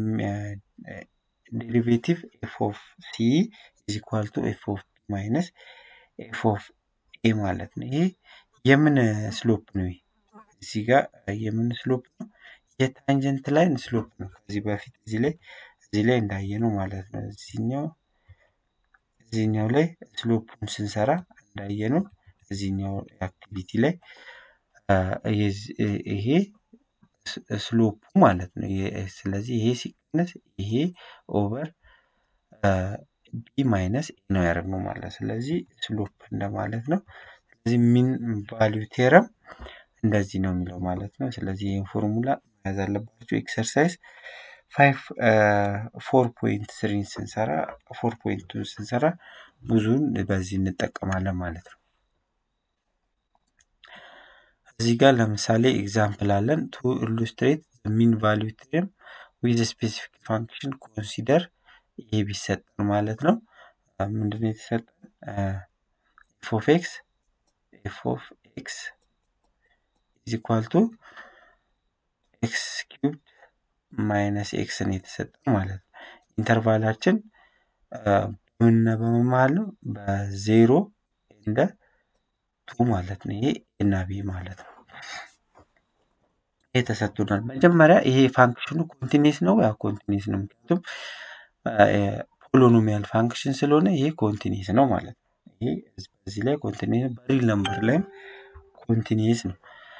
ዴሪቬቲቭ ኤፍ ኦፍ ሲ ኢዝ ኢኳል ቱ ኤፍ ኦፍ ቢ ማይነስ ኤፍ ኦፍ ኤ ማለት ነው። ይሄ የምን ስሎፕ ነው? እዚህ ጋር የምን ስሎፕ ነው? የታንጀንት ላይን ስሎፕ ነው። ከዚህ በፊት እዚህ ላይ እዚህ ላይ እንዳየነው ማለት ነው። እዚህኛው እዚህኛው ላይ ስሎፑን ስንሰራ እንዳየነው እዚህኛው አክቲቪቲ ላይ ይሄ ስሎፑ ማለት ነው። ስለዚህ ይሄ ሲቀነስ ይሄ ኦቨር ቢ ማይነስ ኤ ነው ያደረግነው ማለት ስለዚህ ስሎፕ እንደማለት ነው። ስለዚህ ሚን ቫሊዩ ቴረም እንደዚህ ነው የሚለው ማለት ነው። ስለዚህ ይህን ፎርሙላ መያዝ አለባቸው። ኤክሰርሳይዝ ፋይቭ ፎር ፖይንት ስሪን ስንሰራ ፎር ፖይንት ቱን ስንሰራ ብዙውን በዚህ እንጠቀማለን ማለት ነው። እዚህ ጋር ለምሳሌ ኤግዛምፕል አለን ቱ ኢሉስትሬት ሚን ቫሊዩ ቴረም ዊዝ ስፔሲፊክ ፋንክሽን ኮንሲደር ይሄ ቢሰጠን ማለት ነው። ምንድነው የተሰጠን? ኤፍ ኦፍ ኤክስ ኤፍ ኦፍ ኤክስ ኢዝ ኢኳል ቱ ኤክስ ኪዩብድ ማይነስ ኤክስ ነው የተሰጠን ማለት ነው። ኢንተርቫላችን በምንና በመመሃል ነው በዜሮ እንደ ቱ ማለት ነው። ይሄ እና ቢ ማለት ነው። ይሄ ተሰጥቶናል። መጀመሪያ ይሄ ፋንክሽኑ ኮንቲኒስ ነው። ያ ኮንቲኒስ ነው፣ ምክንያቱም ፖሎኖሚያል ፋንክሽን ስለሆነ ይሄ ኮንቲኒስ ነው ማለት ነው። ይሄ በዚህ ላይ ኮንቲኒስ በሪል ነምበር ላይም ኮንቲኒስ ነው።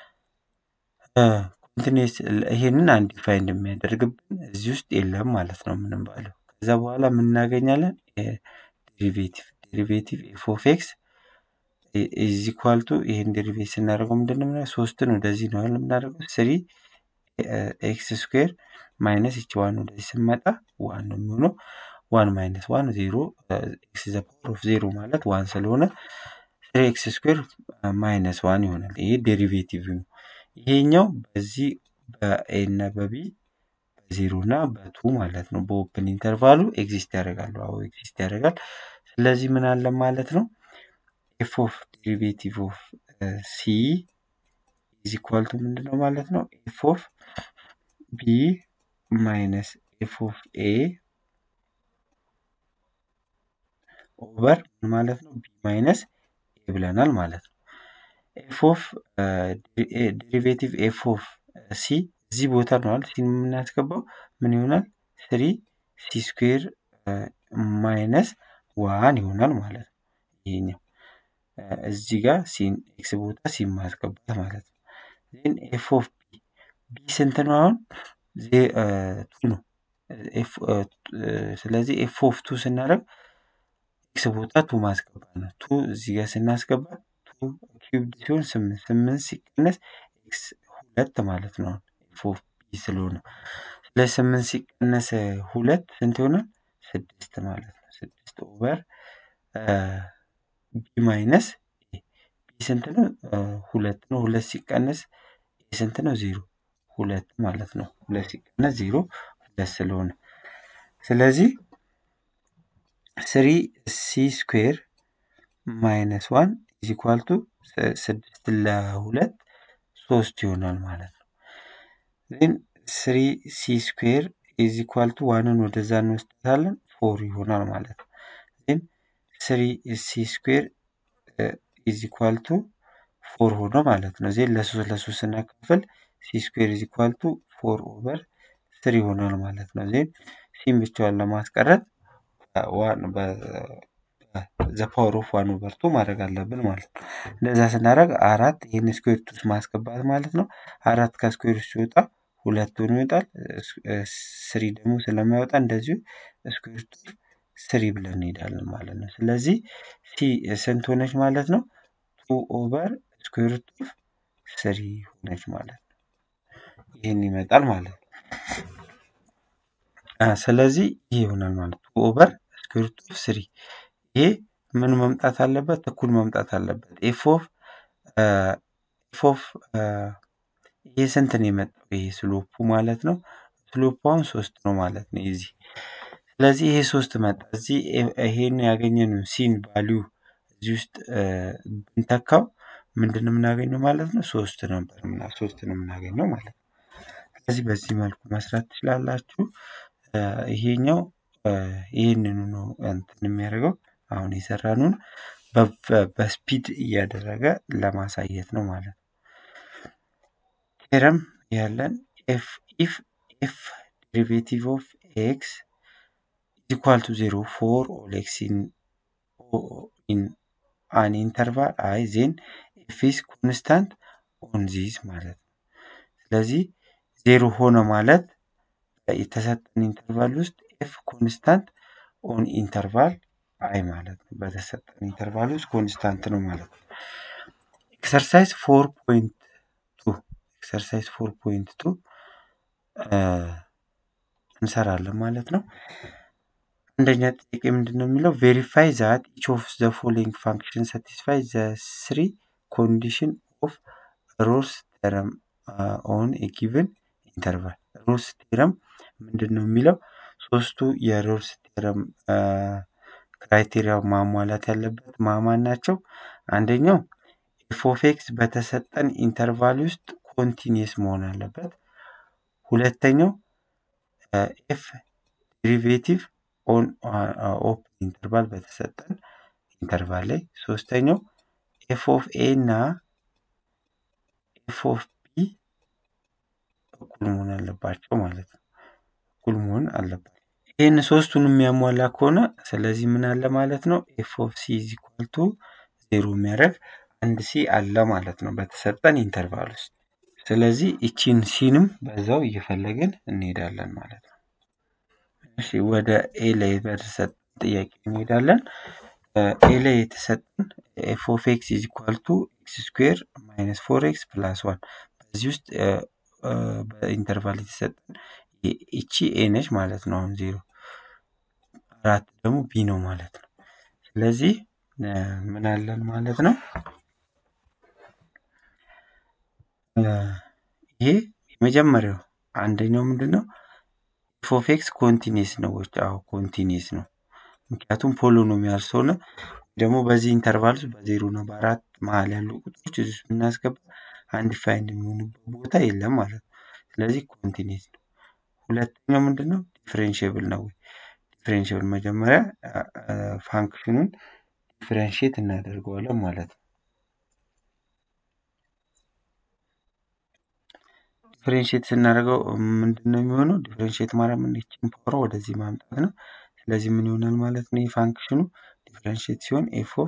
ኮንቲኒስ ይሄንን አንዲፋይንድ የሚያደርግብን እዚህ ውስጥ የለም ማለት ነው ምንም ባለው። ከዛ በኋላ ምን እናገኛለን? ዴሪቬቲቭ ዴሪቬቲቭ ኤፍ ኦፍ ኤክስ ኢዝ ኢኳል ቱ ይሄን ዴሪቬት ስናደርገው ምንድን ነው የምናደርገው? ሶስትን ወደዚህ ነው ያለ የምናደርገው ስሪ ኤክስ ስኩዌር ማይነስ ይቺ ዋን ወደዚህ ስመጣ ዋን ነው የሚሆነው። ዋን ማይነስ ዋን ዜሮ ኤክስ ዘ ፓወር ኦፍ ዜሮ ማለት ዋን ስለሆነ ስሪ ኤክስ ስኩዌር ማይነስ ዋን ይሆናል። ይሄ ዴሪቬቲቭ ነው። ይሄኛው በዚህ በኤ እና በቢ በዜሮ እና በቱ ማለት ነው በኦፕን ኢንተርቫሉ ኤግዚስት ያደርጋሉ። አዎ ኤግዚስት ያደርጋል። ስለዚህ ምን አለ ማለት ነው ኤፍ ኦፍ ዴሪቬቲቭ ኦፍ ሲ ኢዝ ኢኳል ቱ ምንድን ነው ማለት ነው ኤፍ ኦፍ ቢ ማይነስ ኤፍ ኦፍ ኤ ኦቨር ምን ማለት ነው ቢ ማይነስ ኤ ብለናል ማለት ነው። ኤፍ ኦፍ ዴሪቬቲቭ ኤፍ ኦፍ ሲ እዚህ ቦታ ነው አይደል ሲን የምናስገባው ምን ይሆናል ስሪ ሲ ስኩዌር ማይነስ ዋን ይሆናል ማለት ነው። ይሄኛው እዚህ ጋር ሲን ኤክስ ቦታ ሲን ማስገባት ማለት ነው። ዜን ኤፍ ኦፍ ቢ ቢ ስንት ነው አሁን ቱ ነው። ስለዚህ ኤፍ ኦፍ ቱ ስናደርግ ኤክስ ቦታ ቱ ማስገባት ነው። ቱ እዚህ ጋር ስናስገባ ቱ ኪዩብ ሲሆን ስምንት ስምንት ሲቀነስ ኤክስ ሁለት ማለት ነው። ኤፍ ኦፍ ቢ ስለሆነ ስለዚህ ስምንት ሲቀነስ ሁለት ስንት ይሆናል? ስድስት ማለት ነው። ስድስት ኦቨር ቢ ማይነስ ቢ ስንት ነው? ሁለት ነው። ሁለት ሲቀነስ ኤ ስንት ነው? ዜሮ ሁለት ማለት ነው። ሁለት ሲቀነስ ዜሮ ሁለት ስለሆነ ስለዚህ ስሪ ሲ ስኩዌር ማይነስ ዋን ኢዝ ኢኳል ቱ ስድስት ለሁለት ሶስት ይሆናል ማለት ነው። ዜን ስሪ ሲ ስኩዌር ኢዝ ኢኳል ቱ ዋንን ወደዛ እንወስዳለን ፎር ይሆናል ማለት ነው። ዜን ስሪ ሲ ስኩዌር ኢዝ ኢኳል ቱ ፎር ሆነ ማለት ነው። ዜን ለሶስት ለሶስት ስናካፍል ሲ ስኩዌር ኢዝ ኢኳል ቱ ፎር ኦቨር ስሪ ይሆናል ማለት ነው። ዜን ሲን ብቻዋን ለማስቀረት ዘ ፓወር ኦፍ ዋን ኦቨር ቱ ማድረግ አለብን ማለት ነው። እንደዛ ስናደርግ አራት ይህን ስኩዌር ውስጥ ማስገባት ማለት ነው። አራት ከስኩዌር ውስጥ ሲወጣ ሁለት ሆኖ ይወጣል። ስሪ ደግሞ ስለማይወጣ እንደዚሁ ስኩዌር ሩት ስሪ ብለን እንሄዳለን ማለት ነው። ስለዚህ ሲ ስንት ሆነች ማለት ነው? ቱ ኦቨር ስኩዌር ሩት ኦፍ ስሪ ሆነች ማለት ነው። ይህን ይመጣል ማለት ነው። ስለዚህ ይህ ይሆናል ማለት ቱ ኦቨር ስኩዌር ሩት ኦፍ ስሪ ይሄ ምን መምጣት አለበት? እኩል መምጣት አለበት። ኤፍ ኦፍ ኤፍ ኦፍ ይሄ ስንት ነው የመጣው? ይሄ ስሎፑ ማለት ነው። ስሎፑ አሁን ሶስት ነው ማለት ነው የዚህ ስለዚህ ይሄ ሶስት መጣ። እዚህ ይሄን ያገኘነው ሲን ቫሊዩ እዚህ ውስጥ ብንተካው ምንድን ነው የምናገኘው ማለት ነው? ሶስት ነበር ምና ሶስት ነው የምናገኘው ማለት ነው። ስለዚህ በዚህ መልኩ መስራት ትችላላችሁ። ይሄኛው ይህንኑ ነው እንትን የሚያደርገው አሁን የሰራነውን በስፒድ እያደረገ ለማሳየት ነው ማለት ነው። ቴረም ያለን ኤፍ ኢፍ ኤፍ ዴሪቬቲቭ ኦፍ ኤክስ ኢኳል ቱ ዜሮ ፎር ኦል ኤክስ ኢን አን ኢንተርቫል አይ ዜን ኤፍ ኢስ ኮንስታንት ኦን ዚስ ማለት ነው። ስለዚህ ዜሮ ሆነ ማለት የተሰጠን ኢንተርቫል ውስጥ ኤፍ ኮንስታንት ኦን ኢንተርቫል አይ ማለት ነው። በተሰጠን ኢንተርቫል ውስጥ ኮንስታንት ነው ማለት ነው። ኤክሰርሳይዝ ፎር ፖይንት ቱ ኤክሰርሳይዝ ፎር ፖይንት ቱ እንሰራለን ማለት ነው። አንደኛ ጥያቄ ምንድን ነው የሚለው ቬሪፋይ ዛት ኢች ኦፍ ዘ ፎሎዊንግ ፋንክሽን ሳቲስፋይ ዘ ስሪ ኮንዲሽን ኦፍ ሮልስ ቴረም ኦን ኤ ጊቭን ኢንተርቫል። ሮልስ ቴረም ምንድን ነው የሚለው ሶስቱ የሮልስ ቴረም ክራይቴሪያ ማሟላት ያለበት ማማን ናቸው። አንደኛው ኤፍ ኦፍ ኤክስ በተሰጠን ኢንተርቫል ውስጥ ኮንቲኒየስ መሆን አለበት። ሁለተኛው ኤፍ ዴሪቬቲቭ ኦን ኦፕን ኢንተርቫል በተሰጠን ኢንተርቫል ላይ። ሶስተኛው ኤፍ ኦፍ ኤ እና ኤፍ ኦፍ ቢ እኩል መሆን አለባቸው ማለት ነው። እኩል መሆን አለባቸው። ይህን ሶስቱን የሚያሟላ ከሆነ ስለዚህ ምን አለ ማለት ነው ኤፍ ኦፍ ሲ ኢዝ ኢኳል ቱ ዜሮ የሚያደርግ አንድ ሲ አለ ማለት ነው በተሰጠን ኢንተርቫል ውስጥ። ስለዚህ ይቺን ሲንም በዛው እየፈለግን እንሄዳለን ማለት ነው። እሺ ወደ ኤ ላይ በተሰጠን ጥያቄ እንሄዳለን። ኤ ላይ የተሰጠን ኤፍ ኦፍ ኤክስ ኢዝ ኢኳል ቱ ኤክስ ስኩዌር ማይነስ ፎር ኤክስ ፕላስ ዋን በዚህ ውስጥ በኢንተርቫል የተሰጠን ይቺ ኤ ነች ማለት ነው። አሁን ዜሮ አራት ደግሞ ቢ ነው ማለት ነው። ስለዚህ ምን አለን ማለት ነው? ይሄ የመጀመሪያው አንደኛው ምንድን ነው? ኤፍ ኦፍ ኤክስ ኮንቲኒስ ነው ወይ? አዎ ኮንቲኒስ ነው። ምክንያቱም ፖሊኖሚያል ስለሆነ ደግሞ በዚህ ኢንተርቫል ውስጥ በዜሮ እና በአራት መሀል ያሉ ቁጥሮች እዚህ ውስጥ ብናስገባ አንዲፋይንድ የሚሆኑበት ቦታ የለም ማለት ነው። ስለዚህ ኮንቲኒስ ነው። ሁለተኛው ምንድን ነው? ዲፍሬንሽብል ነው ወይ? ዲፍሬንሽብል መጀመሪያ ፋንክሽኑን ዲፍሬንሽት እናደርገዋለን ማለት ነው። ዲፍሬንሽት ስናደርገው ምንድን ነው የሚሆነው? ዲፍሬንሽት ማለት ምን ይችን ፓወር ወደዚህ ማምጣት ነው። ስለዚህ ምን ይሆናል ማለት ነው? የፋንክሽኑ ዲፍሬንሽት ሲሆን ኤፍ ኦፍ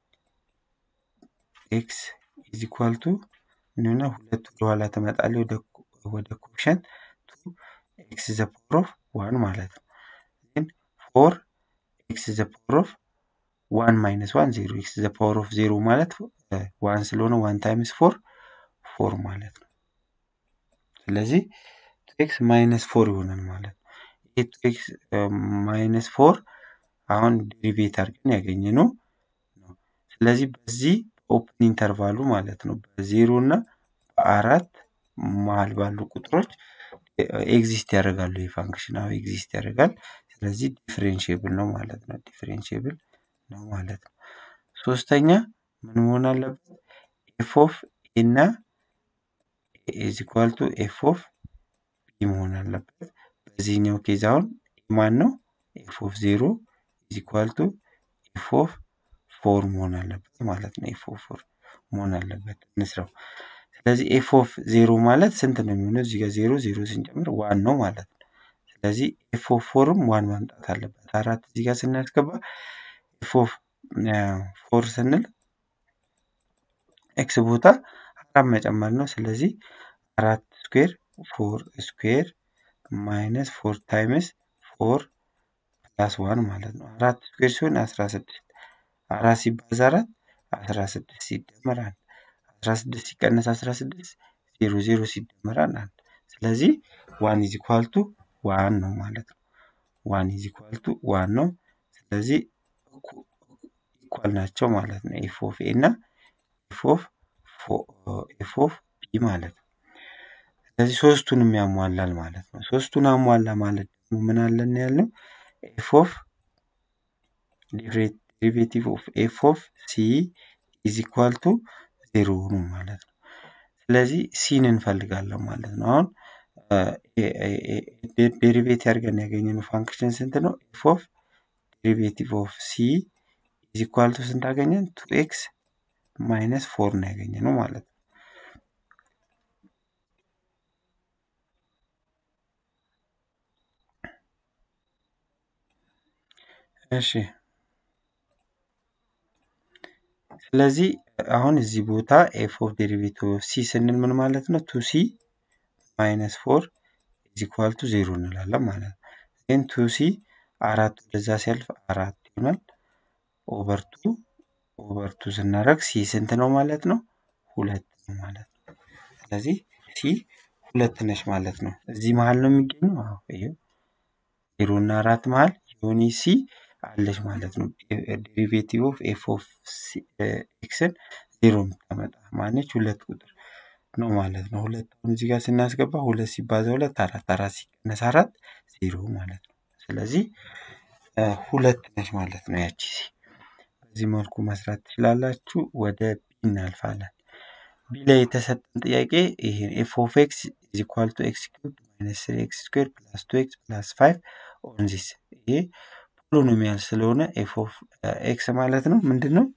ኤክስ ኢዝ ኢኳል ቱ ምን ይሆናል? ሁለት ወደኋላ ትመጣለች ወደ ወደ ኮሽንት ቱ ኤክስ ዘ ፓወር ኦፍ ዋን ማለት ነው። ግን ፎር ኤክስ ዘ ፓወር ኦፍ ዋን ማይነስ ዋን ዜሮ ኤክስ ዘ ፓወር ኦፍ ዜሮ ማለት ዋን ስለሆነ ዋን ታይምስ ፎር ፎር ማለት ነው። ስለዚህ ቱ ኤክስ ማይነስ ፎር ይሆናል ማለት ነው። ይህ ቱ ኤክስ ማይነስ ፎር አሁን ዴሪቬት አድርገን ያገኘነው ነው። ስለዚህ በዚህ ኦፕን ኢንተርቫሉ ማለት ነው በዜሮ እና በአራት መሀል ባሉ ቁጥሮች ኤግዚስት ያደርጋሉ። ይህ ፋንክሽን አሁን ኤግዚስት ያደርጋል። ስለዚህ ዲፍሬንሽብል ነው ማለት ነው። ዲፍሬንሽብል ነው ማለት ነው። ሶስተኛ ምን መሆን አለበት? ኤፍ ኦፍ ኤ እና ኢዝ ኢኳል ቱ ኤፍ ኦፍ ቢ መሆን አለበት። በዚህኛው ኬዝ አሁን ማን ነው? ኤፍ ኦፍ ዜሮ ኢዝ ኢኳል ቱ ኤፍ ኦፍ ፎር መሆን አለበት ማለት ነው። ኤፍ ኦፍ ፎር መሆን አለበት። እንስራው። ስለዚህ ኤፍ ኦፍ ዜሮ ማለት ስንት ነው የሚሆነው? እዚህ ጋር ዜሮ ዜሮ ስንጨምር ዋን ነው ማለት ነው። ስለዚህ ኤፍ ኦፍ ፎርም ዋን ማምጣት አለበት። አራት እዚህ ጋር ስናስገባ ኤፍ ኦፍ ፎር ስንል ኤክስ ቦታ አራት መጨመር ነው። ስለዚህ አራት ስኩዌር ፎር ስኩዌር ማይነስ ፎር ታይምስ ፎር ፕላስ ዋን ማለት ነው። አራት ስኩዌር ሲሆን አስራ ስድስት አራት ሲባዛ አራት አስራ ስድስት ሲደመር አንድ አስራ ስድስት ሲቀነስ አስራ ስድስት ዜሮ ዜሮ ሲደመር አንድ አንድ ስለዚህ ዋን ኢዝ ኢኳል ቱ ዋን ነው ማለት ነው። ዋን ኢዝ ኢኳል ቱ ዋን ነው። ስለዚህ ኢኳል ናቸው ማለት ነው። ኤፍ ኦፍ ኤ እና ኤፍ ኦፍ ኤፍ ኦፍ ቢ ማለት ነው። ስለዚህ ሶስቱንም ያሟላል ማለት ነው። ሶስቱን አሟላ ማለት ደግሞ ምን አለን ያልነው ኤፍ ኦፍ ዴሪቬቲቭ ኦፍ ኤፍ ኦፍ ሲ ኢዝ ኢኳል ቱ ዜሮ ነው ማለት ነው። ስለዚህ ሲን እንፈልጋለን ማለት ነው። አሁን ዴሪቬት ያድርገን ያገኘነው ፋንክሽን ስንት ነው? ኤፍ ኦፍ ዴሪቬቲቭ ኦፍ ሲ ኢዝ ኢኳል ቱ ስንት አገኘን? ቱ ኤክስ ማይነስ ፎር ነው ያገኘነው ማለት ነው። እሺ ስለዚህ አሁን እዚህ ቦታ ኤፍ ኦፍ ዴሪቬቲቭ ኦፍ ሲ ስንል ምን ማለት ነው? ቱ ሲ ማይነስ ፎር ኢዝ ኢኳል ቱ ዜሮ እንላለን ማለት ነው። ግን ቱ ሲ አራት ወደዛ ሲያልፍ አራት ይሆናል። ኦቨር ቱ ኦቨር ቱ ስናደርግ ሲ ስንት ነው ማለት ነው? ሁለት ነው ማለት ነው። ስለዚህ ሲ ሁለት ነች ማለት ነው። እዚህ መሀል ነው የሚገኘው። አዎ ይሄው ዜሮ እና አራት መሀል የሆነ ሲ አለች ማለት ነው። ዴሪቬቲቭ ኦፍ ኤፍ ኦፍ ኤክስን ዜሮ የምታመጣ ማነች? ሁለት ቁጥር ነው ማለት ነው። ሁለት አሁን እዚህ ጋር ስናስገባ ሁለት ሲባዛ ሁለት አራት አራት ሲቀነስ አራት ዜሮ ማለት ነው። ስለዚህ ሁለት ነች ማለት ነው ያቺ ሲ። በዚህ መልኩ መስራት ትችላላችሁ። ወደ ቢ እናልፋለን። ቢ ላይ የተሰጠን ጥያቄ ይሄ ኤፍ ኦፍ ኤክስ ኢዝ ኢኳል ቱ ኤክስ ኪዩብ ማይነስ ስሪ ኤክስ ስኩዌር ፕላስ ቱ ኤክስ ፕላስ ፋይቭ ኦን ዚስ ይሄ ፖሊኖሚያል ስለሆነ ኤፍ ኦፍ ኤክስ ማለት ነው ምንድን ነው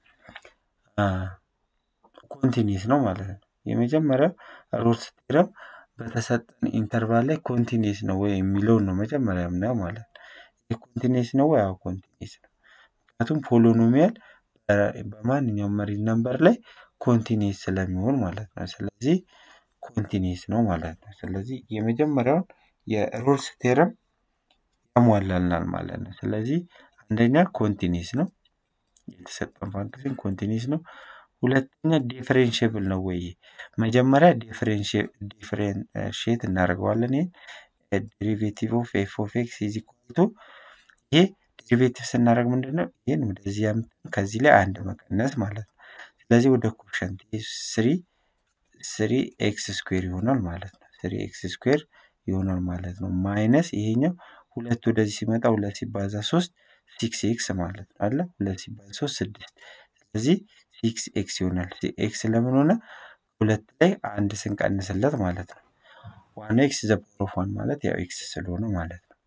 ኮንቲኒስ ነው ማለት ነው። የመጀመሪያው ሮልስ ቴረም በተሰጠን ኢንተርቫል ላይ ኮንቲኒስ ነው ወይ የሚለውን ነው መጀመሪያ የምናየው ማለት ነው። ይህ ኮንቲኒስ ነው ወይ? አዎ ኮንቲኒስ ነው። ምክንያቱም ፖሊኖሚያል በማንኛውም መሪ ነምበር ላይ ኮንቲኒስ ስለሚሆን ማለት ነው። ስለዚህ ኮንቲኒስ ነው ማለት ነው። ስለዚህ የመጀመሪያውን የሮልስ ቴረም ያሟላልናል ማለት ነው። ስለዚህ አንደኛ ኮንቲኒስ ነው፣ የተሰጠን ፋንክሽን ኮንቲኒስ ነው። ሁለተኛ ዲፍሬንሽብል ነው ወይ? መጀመሪያ ዲፍሬንሽት እናደርገዋለን። ይሄ ዴሪቬቲቭ ኦፍ ኤፍ ኦፍ ኤክስ ኢዝ ኢኳል ቱ ይሄ ዴሪቬቲቭ ስናደርግ ምንድን ነው? ይህን ወደዚህ አምጥተን ከዚህ ላይ አንድ መቀነስ ማለት ነው። ስለዚህ ወደ ኮሸንት ስሪ ስሪ ኤክስ ስኩዌር ይሆናል ማለት ነው። ስሪ ኤክስ ስኩዌር ይሆናል ማለት ነው። ማይነስ ይሄኛው ሁለት ወደዚህ ሲመጣ ሁለት ሲባዛ ሶስት ሲክስ ኤክስ ማለት ነው አለ ሁለት ሲባዛ ሶስት ስድስት ስለዚህ ሲክስ ኤክስ ይሆናል። ኤክስ ለምን ሆነ? ሁለት ላይ አንድ ስንቀንስለት ማለት ነው። ዋን ኤክስ ዘ ፓወር ኦፍ ዋን ማለት ያው ኤክስ ስለሆነ ማለት ነው።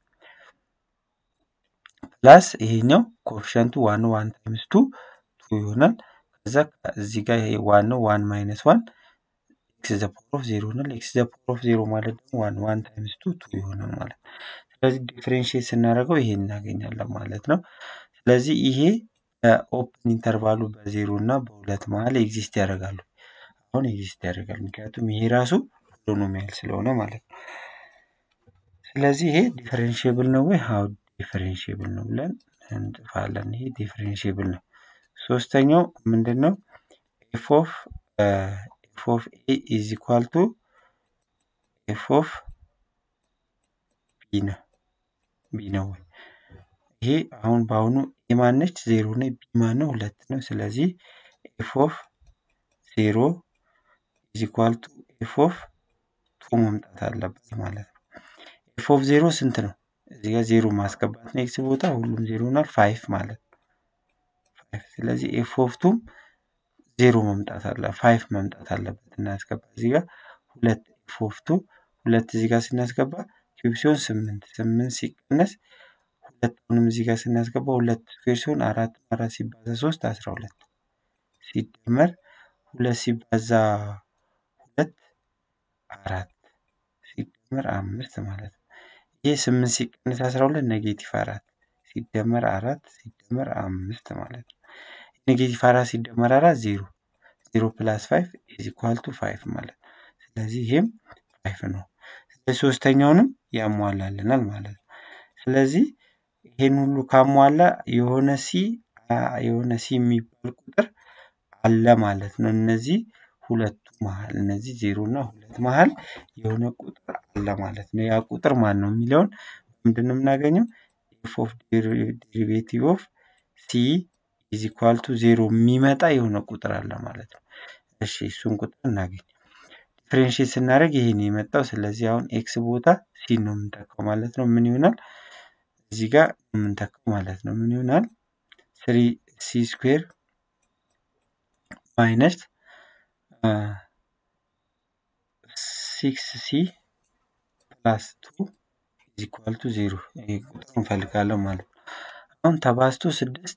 ፕላስ ይሄኛው ኮፊሸንቱ ዋን ዋን ታይምስ ቱ ቱ ይሆናል። ከዛ እዚህ ጋር ይሄ ዋን ነው ዋን ማይነስ ዋን ኤክስ ዘ ፓወር ኦፍ ዜሮ ይሆናል። ኤክስ ዘ ፓወር ኦፍ ዜሮ ማለት ደግሞ ዋን ዋን ታይምስ ቱ ቱ ይሆናል ማለት ነው። ስለዚህ ዲፍሬንሽት ስናደርገው ይሄ እናገኛለን ማለት ነው። ስለዚህ ይሄ ኦፕን ኢንተርቫሉ በዜሮ እና በሁለት መሀል ኤግዚስት ያደርጋሉ። አሁን ኤግዚስት ያደርጋል፣ ምክንያቱም ይሄ ራሱ ፖሊኖሚያል ስለሆነ ማለት ነው። ስለዚህ ይሄ ዲፈሬንሽብል ነው ወይ? አዎ ዲፈሬንሽብል ነው ብለን እንጥፋለን። ይሄ ዲፈሬንሽብል ነው። ሶስተኛው ምንድን ነው? ኤፍ ኦፍ ኤፍ ኦፍ ኤ ኢዝ ኢኳል ቱ ኤፍ ኦፍ ቢ ነው ቢ ነው ወይ? ይሄ አሁን በአሁኑ ኤ ማነች? ዜሮ ነው። ቢ ማነው? ሁለት ነው። ስለዚህ ኤፍ ኦፍ ዜሮ ኢዝ ኢኳል ቱ ኤፍ ኦፍ ቱ መምጣት አለበት ማለት ነው። ኤፍ ኦፍ ዜሮ ስንት ነው? እዚህ ጋር ዜሮ ማስገባት ነው። ኤክስ ቦታ ሁሉም ዜሮ ይሆናል። ፋይቭ ማለት ነው። ፋይቭ ስለዚህ ኤፍ ኦፍ ቱም ዜሮ መምጣት አለ ፋይቭ መምጣት አለበት። እናስገባ እዚህ ጋር ሁለት ኤፍ ኦፍ ቱ ሁለት እዚህ ጋር ስናስገባ ኪዩብ ሲሆን ስምንት ስምንት ሲቀነስ ሁለቱንም እዚህ ጋር ስናስገባ ሁለት ስኩዌር ሲሆን አራት አራት ሲባዛ ሶስት አስራ ሁለት ሲደመር ሁለት ሲባዛ ሁለት አራት ሲደመር አምስት ማለት ነው። ይህ ስምንት ሲቀነስ አስራ ሁለት ኔጌቲቭ አራት ሲደመር አራት ሲደመር አምስት ማለት ነው። ኔጌቲቭ አራት ሲደመር አራት ዜሮ ዜሮ ፕላስ ፋይቭ ኢዝ ኢኳል ቱ ፋይቭ ማለት ነው። ስለዚህ ይሄም ፋይቭ ነው። ስለዚህ ሶስተኛውንም ያሟላልናል ማለት ነው። ስለዚህ ይሄን ሁሉ ካሟላ የሆነ ሲ የሆነ ሲ የሚባል ቁጥር አለ ማለት ነው። እነዚህ ሁለቱ መሀል እነዚህ ዜሮ እና ሁለት መሀል የሆነ ቁጥር አለ ማለት ነው። ያ ቁጥር ማን ነው የሚለውን ምንድን ነው የምናገኘው? ኤፍ ኦፍ ዴሪቬቲቭ ኦፍ ሲ ኢዝ ኢኳል ቱ ዜሮ የሚመጣ የሆነ ቁጥር አለ ማለት ነው። እሺ እሱን ቁጥር እናገኝ። ዲፍሬንሽት ስናደርግ ይሄን የመጣው ስለዚህ አሁን ኤክስ ቦታ ሲ ነው የምንተካው ማለት ነው። ምን ይሆናል? እዚህ ጋር የምንተካው ማለት ነው። ምን ይሆናል? ስሪ ሲ ስኩዌር ማይነስ ሲክስ ሲ ፕላስ ቱ ኢዝ ኢኳል ቱ ዜሮ ይሄ ቁጥር እንፈልጋለን ማለት ነው። አሁን ተባዝቶ ስድስት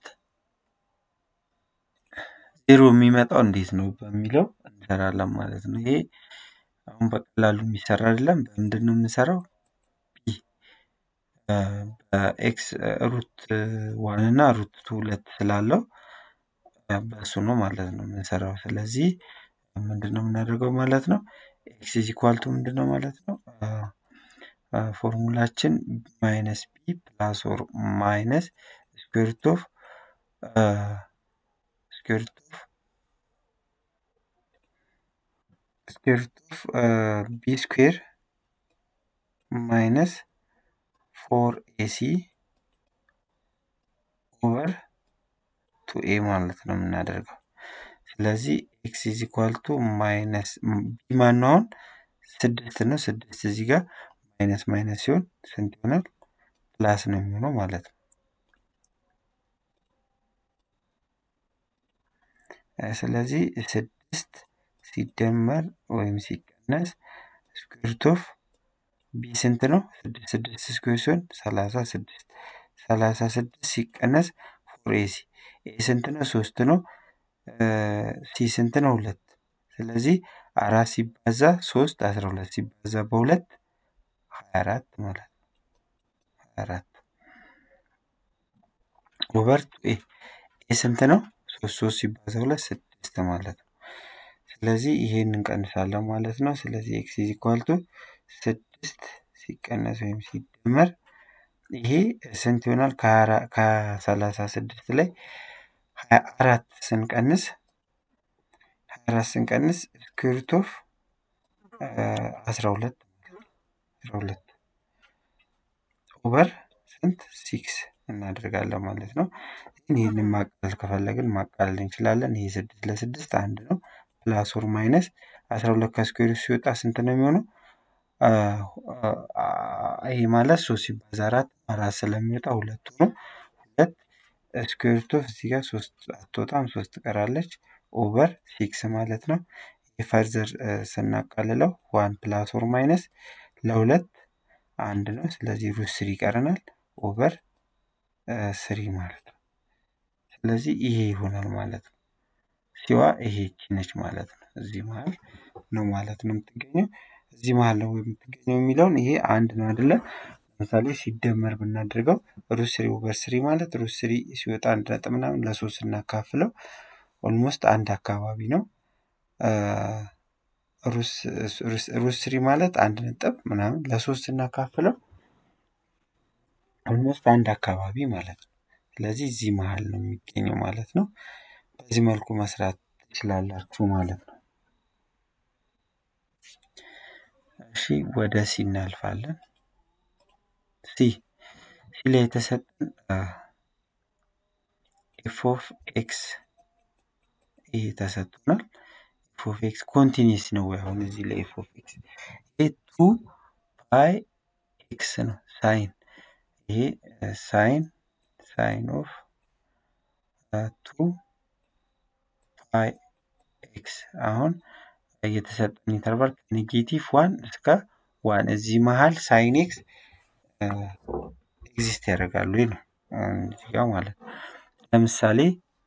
ዜሮ የሚመጣው እንዴት ነው በሚለው እንሰራለን ማለት ነው። ይሄ አሁን በቀላሉ የሚሰራ አይደለም። በምንድን ነው የምንሰራው? በኤክስ ሩት ዋን እና ሩት ቱ ሁለት ስላለው በእሱ ነው ማለት ነው የምንሰራው። ስለዚህ ምንድን ነው የምናደርገው ማለት ነው? ኤክስ ኢዝ ኢኳል ቱ ምንድን ነው ማለት ነው? ፎርሙላችን ማይነስ ቢ ፕላስ ኦር ማይነስ ስኩዌር ሩት ኦፍ ስኩዌር ሩት ኦፍ ስኩዌር ሩት ኦፍ ቢ ስኩዌር ማይነስ ፎር ኤሲ ኦቨር ቱ ኤ ማለት ነው የምናደርገው። ስለዚህ ኤክስ ኢዝ ኢኳል ቱ ማይነስ ቢ ማነው አሁን ስድስት ነው። ስድስት እዚህ ጋር ማይነስ ማይነስ ሲሆን ስንት ይሆናል? ፕላስ ነው የሚሆነው ማለት ነው። ስለዚህ ስድስት ሲደመር ወይም ሲቀነስ ስኩዌር ሩት ኦፍ ቢ ስንት ነው? ስድስት ስድስት ስኩዌር ሲሆን ሰላሳ ስድስት ሰላሳ ስድስት ሲቀነስ ፎር ኤሲ ኤ ስንት ነው? ሶስት ነው። ሲ ስንት ነው? ሁለት ስለዚህ አራት ሲባዛ ሶስት አስራ ሁለት ሲባዛ በሁለት ሀያ አራት ማለት ነው። ሀያ አራት ኦቨር ቱ ኤ ኤ ስንት ነው? ሶስት ሶስት ሲባዛ ሁለት ስድስት ማለት ነው። ስለዚህ ይሄን እንቀንሳለን ማለት ነው። ስለዚህ ኤክስ ኢዝ ኢኳል ቱ ስድስት ሲቀነስ ወይም ሲደመር ይሄ ስንት ይሆናል? ከሰላሳ ስድስት ላይ ሀያ አራት ስንቀንስ አራት ስንቀንስ ስኩዌርት ኦፍ አስራ ሁለት አስራ ሁለት ኦቨር ስንት ሲክስ እናደርጋለን ማለት ነው። ይህንን ማቃለል ከፈለግን ማቃለል እንችላለን። ይሄ ስድስት ለስድስት አንድ ነው። ፕላስ ኦር ማይነስ አስራ ሁለት ከስኩዌር ሲወጣ ስንት ነው የሚሆነው? ይሄ ማለት ሶስት ሲባዛ አራት አራት ስለሚወጣ ሁለቱ ነው። ሁለት ስኩዌርት ኦፍ እዚህ ጋር ሶስት አትወጣም ሶስት ትቀራለች። ኦቨር ሲክስ ማለት ነው። የፈርዘር ስናቃልለው ዋን ፕላስ ኦር ማይነስ ለሁለት አንድ ነው። ስለዚህ ሩት ስሪ ይቀረናል። ኦቨር ስሪ ማለት ነው። ስለዚህ ይሄ ይሆናል ማለት ነው። ሲዋ ይሄ ነች ማለት ነው። እዚህ መሀል ነው ማለት ነው የምትገኘው። እዚህ መሀል ነው የምትገኘው የሚለውን ይሄ አንድ ነው አይደለ? ለምሳሌ ሲደመር ብናደርገው ሩት ስሪ ኦቨር ስሪ ማለት ሩት ስሪ ሲወጣ አንድ ነጥብ ምናምን ለሶስት ስናካፍለው ኦልሞስት አንድ አካባቢ ነው። ሩት ስሪ ማለት አንድ ነጥብ ምናምን ለሶስት ስናካፍለው ኦልሞስት አንድ አካባቢ ማለት ነው። ስለዚህ እዚህ መሀል ነው የሚገኘው ማለት ነው። በዚህ መልኩ መስራት ትችላላችሁ ማለት ነው። እሺ ወደ ሲ እናልፋለን። ሲ ሲ ላይ የተሰጠን ኤፍ ኦፍ ኤክስ ይሄ ተሰጥቶናል። ኤፍ ኦፍ ኤክስ ኮንቲኒስ ነው ወይ? አሁን እዚህ ላይ ኤፍ ኦፍ ኤክስ ይሄ ቱ ፓይ ኤክስ ነው ሳይን ይሄ ሳይን ሳይን ኦፍ ቱ ፓይ ኤክስ አሁን የተሰጠን ኢንተርቫል ኔጌቲቭ ዋን እስከ ዋን እዚህ መሀል ሳይን ኤክስ ኤግዚስት ያደርጋሉ ወይ ነው እዚህ ጋር ማለት ነው። ለምሳሌ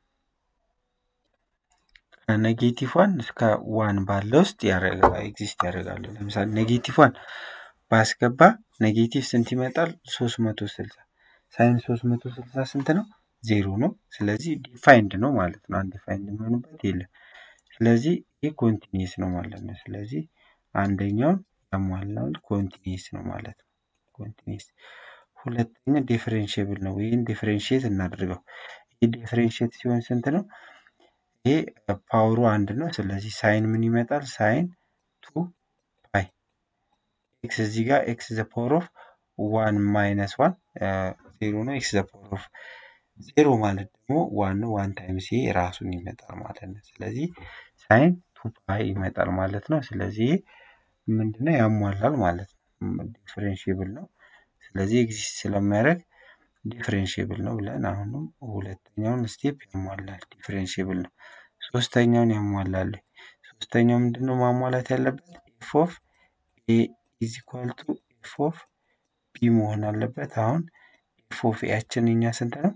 ከኔጌቲቭ ዋን እስከ ዋን ባለ ውስጥ ኤግዚስት ያደርጋሉ። ለምሳሌ ኔጌቲቭ ዋን ባስገባ ኔጌቲቭ ስንት ይመጣል? ሶስት መቶ ስልሳ ሳይን ሶስት መቶ ስልሳ ስንት ነው? ዜሮ ነው። ስለዚህ ዲፋይንድ ነው ማለት ነው። አንዲፋይንድ የሚሆንበት የለም። ስለዚህ ይህ ኮንቲኒየስ ነው ማለት ነው። ስለዚህ አንደኛውን ያሟላውን ኮንቲኒየስ ነው ማለት ነው። ኮንቲኒየስ ሁለተኛ ዲፍሬንሽብል ነው። ይህን ዲፍሬንሽት እናድርገው። ይህ ዲፍሬንሽት ሲሆን ስንት ነው? ይሄ ፓወሩ አንድ ነው። ስለዚህ ሳይን ምን ይመጣል? ሳይን ቱ ፓይ ኤክስ እዚህ ጋር ኤክስ ዘ ፓወር ኦፍ ዋን ማይነስ ዋን ዜሮ ነው። ኤክስ ዘ ፓወር ኦፍ ዜሮ ማለት ደግሞ ዋን ነው። ዋን ታይምስ ይሄ ራሱን ይመጣል ማለት ነው። ስለዚህ ሳይን ቱ ፓይ ይመጣል ማለት ነው። ስለዚህ ምንድነው ያሟላል ማለት ነው። ዲፍሬንሽብል ነው። ስለዚህ ኤግዚስት ስለሚያደርግ ዲፍሬንሽብል ነው ብለን አሁንም ሁለተኛውን ስቴፕ ያሟላል። ዲፍሬንሽብል ነው። ሶስተኛውን ያሟላል። ሶስተኛው ምንድነው ማሟላት ያለበት? ኤፍ ኦፍ ኤ ኢዝ ኢኳል ቱ ኤፍ ኦፍ ቢ መሆን አለበት። አሁን ኤፍ ኦፍ ኤያችን እኛ ስንት ነው?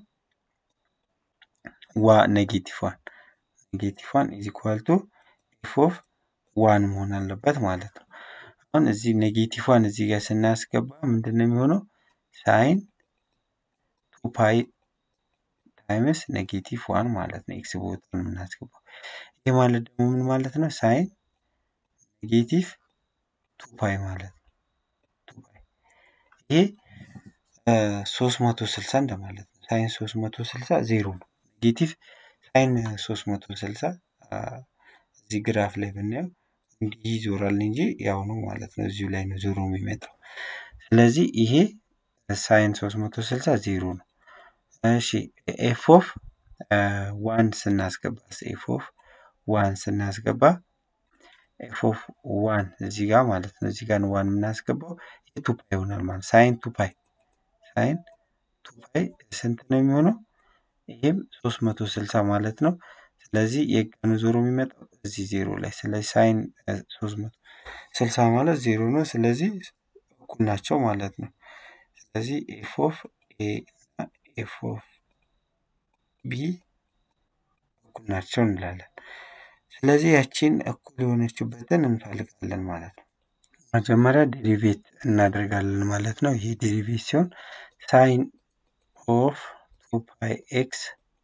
ዋ ኔጌቲቭ ዋን ኔጌቲቭ ዋን ኢዝ ኢኳል ቱ ኤፍ ኦፍ ዋን መሆን አለበት ማለት ነው። አሁን እዚህ ኔጌቲቭ ዋን እዚህ ጋር ስናስገባ ምንድን ነው የሚሆነው? ሳይን ቱ ፓይ ታይምስ ኔጌቲቭ ዋን ማለት ነው። ኤክስ ቦታ ነው የምናስገባው። ይህ ማለት ደግሞ ምን ማለት ነው? ሳይን ኔጌቲቭ ቱ ፓይ ማለት ነው። ቱ ፓይ ይሄ ሶስት መቶ ስልሳ እንደማለት ነው። ሳይን ሶስት መቶ ስልሳ ዜሮ ነው። ኔጌቲቭ ሳይን ሶስት መቶ ስልሳ እዚህ ግራፍ ላይ ብናየው እንዲህ ይዞራል እንጂ ያው ነው ማለት ነው። እዚሁ ላይ ነው ዞሮ የሚመጣው። ስለዚህ ይሄ ሳይን 360 ዜሮ ነው። እሺ ኤፍ ኦፍ ዋን ስናስገባ ኤፍ ኦፍ ዋን ስናስገባ ኤፍ ኦፍ ዋን እዚህ ጋር ማለት ነው። እዚህ ጋር ነው ዋን የምናስገባው ቱ ፓይ ይሆናል ማለት ሳይን ቱ ፓይ ሳይን ቱ ፓይ ስንት ነው የሚሆነው? ይህም 360 ማለት ነው። ስለዚህ የቀኑ ዞሮ የሚመጣው እዚህ ዜሮ ላይ ስለዚህ ሳይን 360 ማለት ዜሮ ነው። ስለዚህ እኩል ናቸው ማለት ነው። ስለዚህ ኤፍ ኦፍ ኤ እና ኤፍ ኦፍ ቢ እኩል ናቸው እንላለን። ስለዚህ ያቺን እኩል የሆነችበትን እንፈልጋለን ማለት ነው። መጀመሪያ ዴሪቬት እናደርጋለን ማለት ነው። ይሄ ዴሪቬት ሲሆን ሳይን ኦፍ ቱ ፓይ ኤክስ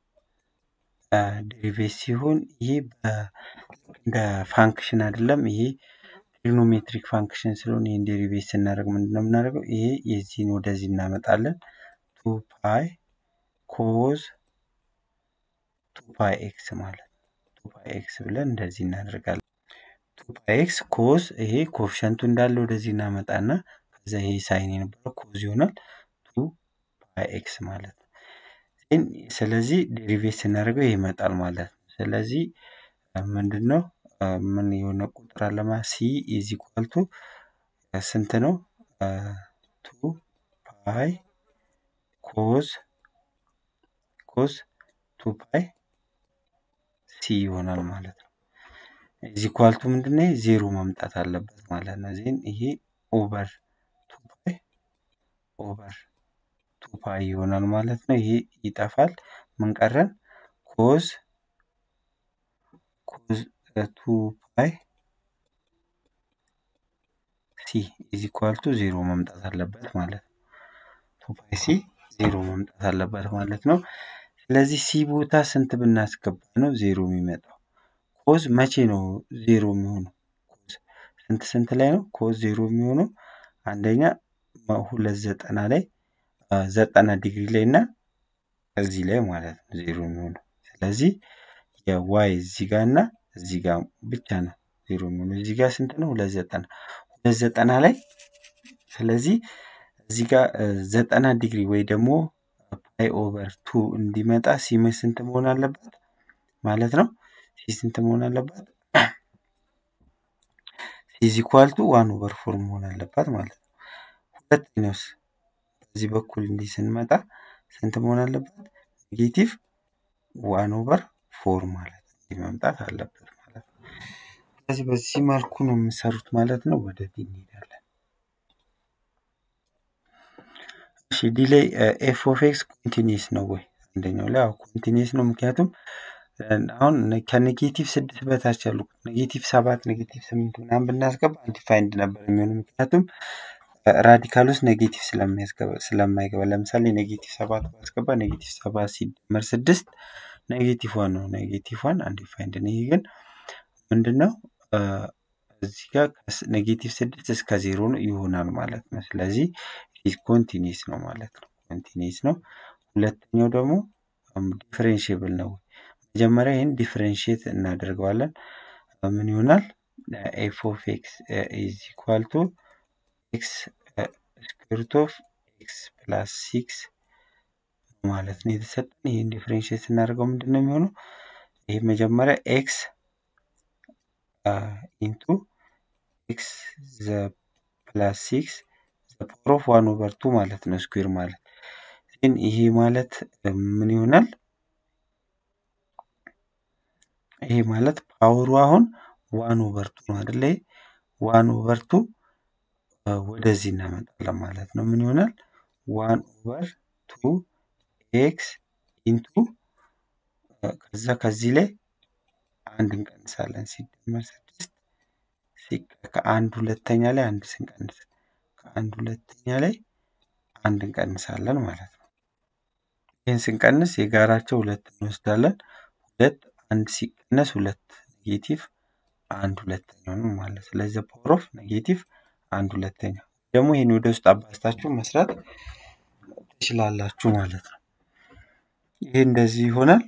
ዴሪቬት ሲሆን ይሄ እንደ ፋንክሽን አይደለም። ይሄ ትሪኖሜትሪክ ፋንክሽን ስለሆነ ይህን ዴሪቬት ስናደርግ ምንድን ነው የምናደርገው? ይሄ የዚህን ወደዚህ እናመጣለን። ቱ ፓይ ኮዝ ቱ ፓይ ኤክስ ማለት ቱ ቱ ፓይ ኤክስ ብለን እንደዚህ እናደርጋለን። ቱ ፓይ ኤክስ ኮዝ ይሄ ኮፍሸንቱ እንዳለ ወደዚህ እናመጣና ከዛ ይሄ ሳይን የነበረው ኮዝ ይሆናል ቱ ፓይ ኤክስ ማለት ነው። ስለዚህ ዴሪቬት ስናደርገው ይሄ ይመጣል ማለት ነው። ስለዚህ ምንድን ነው ምን የሆነ ቁጥር አለማ ሲ ኢዝ ኢኳል ቱ ስንት ነው? ቱ ፓይ ኮዝ ኮዝ ቱ ፓይ ሲ ይሆናል ማለት ነው። ኢዝ ኢኳል ቱ ምንድን ነው? ዜሮ መምጣት አለበት ማለት ነው። ዜን ይሄ ኦቨር ቱ ፓይ ኦቨር ቱ ፓይ ይሆናል ማለት ነው። ይሄ ይጠፋል። ምን ቀረን? ኮዝ ኮዝ ቱ ፓይ ሲ ኢዝ ኢኳል ቱ ዜሮ መምጣት አለበት ማለት ነው። ቱ ፓይ ሲ ዜሮ መምጣት አለበት ማለት ነው። ስለዚህ ሲ ቦታ ስንት ብናስገባ ነው ዜሮ የሚመጣው? ኮዝ መቼ ነው ዜሮ የሚሆነው? ኮዝ ስንት ስንት ላይ ነው ኮዝ ዜሮ የሚሆነው? አንደኛ ሁለት ዘጠና ላይ ዘጠና ዲግሪ ላይ እና እዚህ ላይ ማለት ነው ዜሮ የሚሆነው። ስለዚህ የዋይ እዚህ ጋር እና እዚህ ጋር ብቻ ነው ዜሮ የሚሆነው። እዚህ ጋር ስንት ነው? ሁለት ዘጠና ሁለት ዘጠና ላይ ስለዚህ እዚህ ጋር ዘጠና ዲግሪ ወይ ደግሞ ፓይ ኦቨር ቱ እንዲመጣ ሲም ስንት መሆን አለበት ማለት ነው? ሲ ስንት መሆን አለበት? ኢዝ ኢኳል ቱ ዋን ኦቨር ፎር መሆን አለባት ማለት ነው። ሁለተኛውስ በዚህ በኩል እንዲህ ስንመጣ ስንት መሆን አለበት? ኔጌቲቭ ዋን ኦቨር ፎር ማለት እንዲህ መምጣት አለበት ማለት ነው። ስለዚህ በዚህ መልኩ ነው የምሰሩት ማለት ነው። ወደ ዲ እንሄዳለን። እሺ ዲ ላይ ኤፍ ኦፍ ኤክስ ኮንቲኒየስ ነው ወይ? አንደኛው ላይ አዎ ኮንቲኒየስ ነው። ምክንያቱም አሁን ከኔጌቲቭ ስድስት በታች ያሉ ኔጌቲቭ ሰባት ኔጌቲቭ ስምንት ምናምን ብናስገባ አንዲፋይንድ ነበር የሚሆኑ ምክንያቱም ራዲካል ውስጥ ኔጌቲቭ ስለማይገባ ለምሳሌ ኔጌቲቭ ሰባት ባስገባ ኔጌቲቭ ሰባት ሲደመር ስድስት ኔጌቲቭ ዋን ነው። ኔጌቲቭ ዋን አንዲፋይንድ ነው። ይሄ ግን ምንድነው እዚህ ጋር ኔጌቲቭ ስድስት እስከ ዜሮ ይሆናል ማለት ነው። ስለዚህ ኮንቲኒስ ነው ማለት ነው። ኮንቲኒስ ነው። ሁለተኛው ደግሞ ዲፍሬንሽብል ነው። መጀመሪያ ይህን ዲፍሬንሽት እናደርገዋለን። ምን ይሆናል? ኤፍ ኦፍ ኤክስ ኢዝ ኢኳል ቱ ኤክስ ስኩዌርት ኦፍ ኤክስ ፕላስ ሲክስ ማለት ነው የተሰጠን። ይህን ዲፍሬንሽት ስናደርገው ምንድን ነው የሚሆነው? ይህ መጀመሪያ ኤክስ ኢንቱ ኤክስ ዘ ፕላስ ሲክስ ዘ ፓወር ኦፍ ዋን ኦቨር ቱ ማለት ነው ስኩዌር ማለት ግን ይሄ ማለት ምን ይሆናል? ይሄ ማለት ፓወሩ አሁን ዋን ኦቨር ቱ ነው አይደለ? ዋን ኦቨር ቱ ወደዚህ እናመጣለን ማለት ነው። ምን ይሆናል? ዋን ኦቨር ቱ ኤክስ ኢንቱ ከዛ ከዚህ ላይ አንድ እንቀንሳለን ሲደመር ስድስት ከአንድ ሁለተኛ ላይ አንድ ስንቀንስ ከአንድ ሁለተኛ ላይ አንድ እንቀንሳለን ማለት ነው። ይህን ስንቀንስ የጋራቸው ሁለት እንወስዳለን። ሁለት አንድ ሲቀነስ ሁለት ኔጌቲቭ አንድ ሁለተኛው ነው ማለት ስለዚህ ፓወር ኦፍ ኔጌቲቭ አንድ ሁለተኛ ደግሞ ይህን ወደ ውስጥ አባዝታችሁ መስራት ትችላላችሁ ማለት ነው። ይሄ እንደዚህ ይሆናል።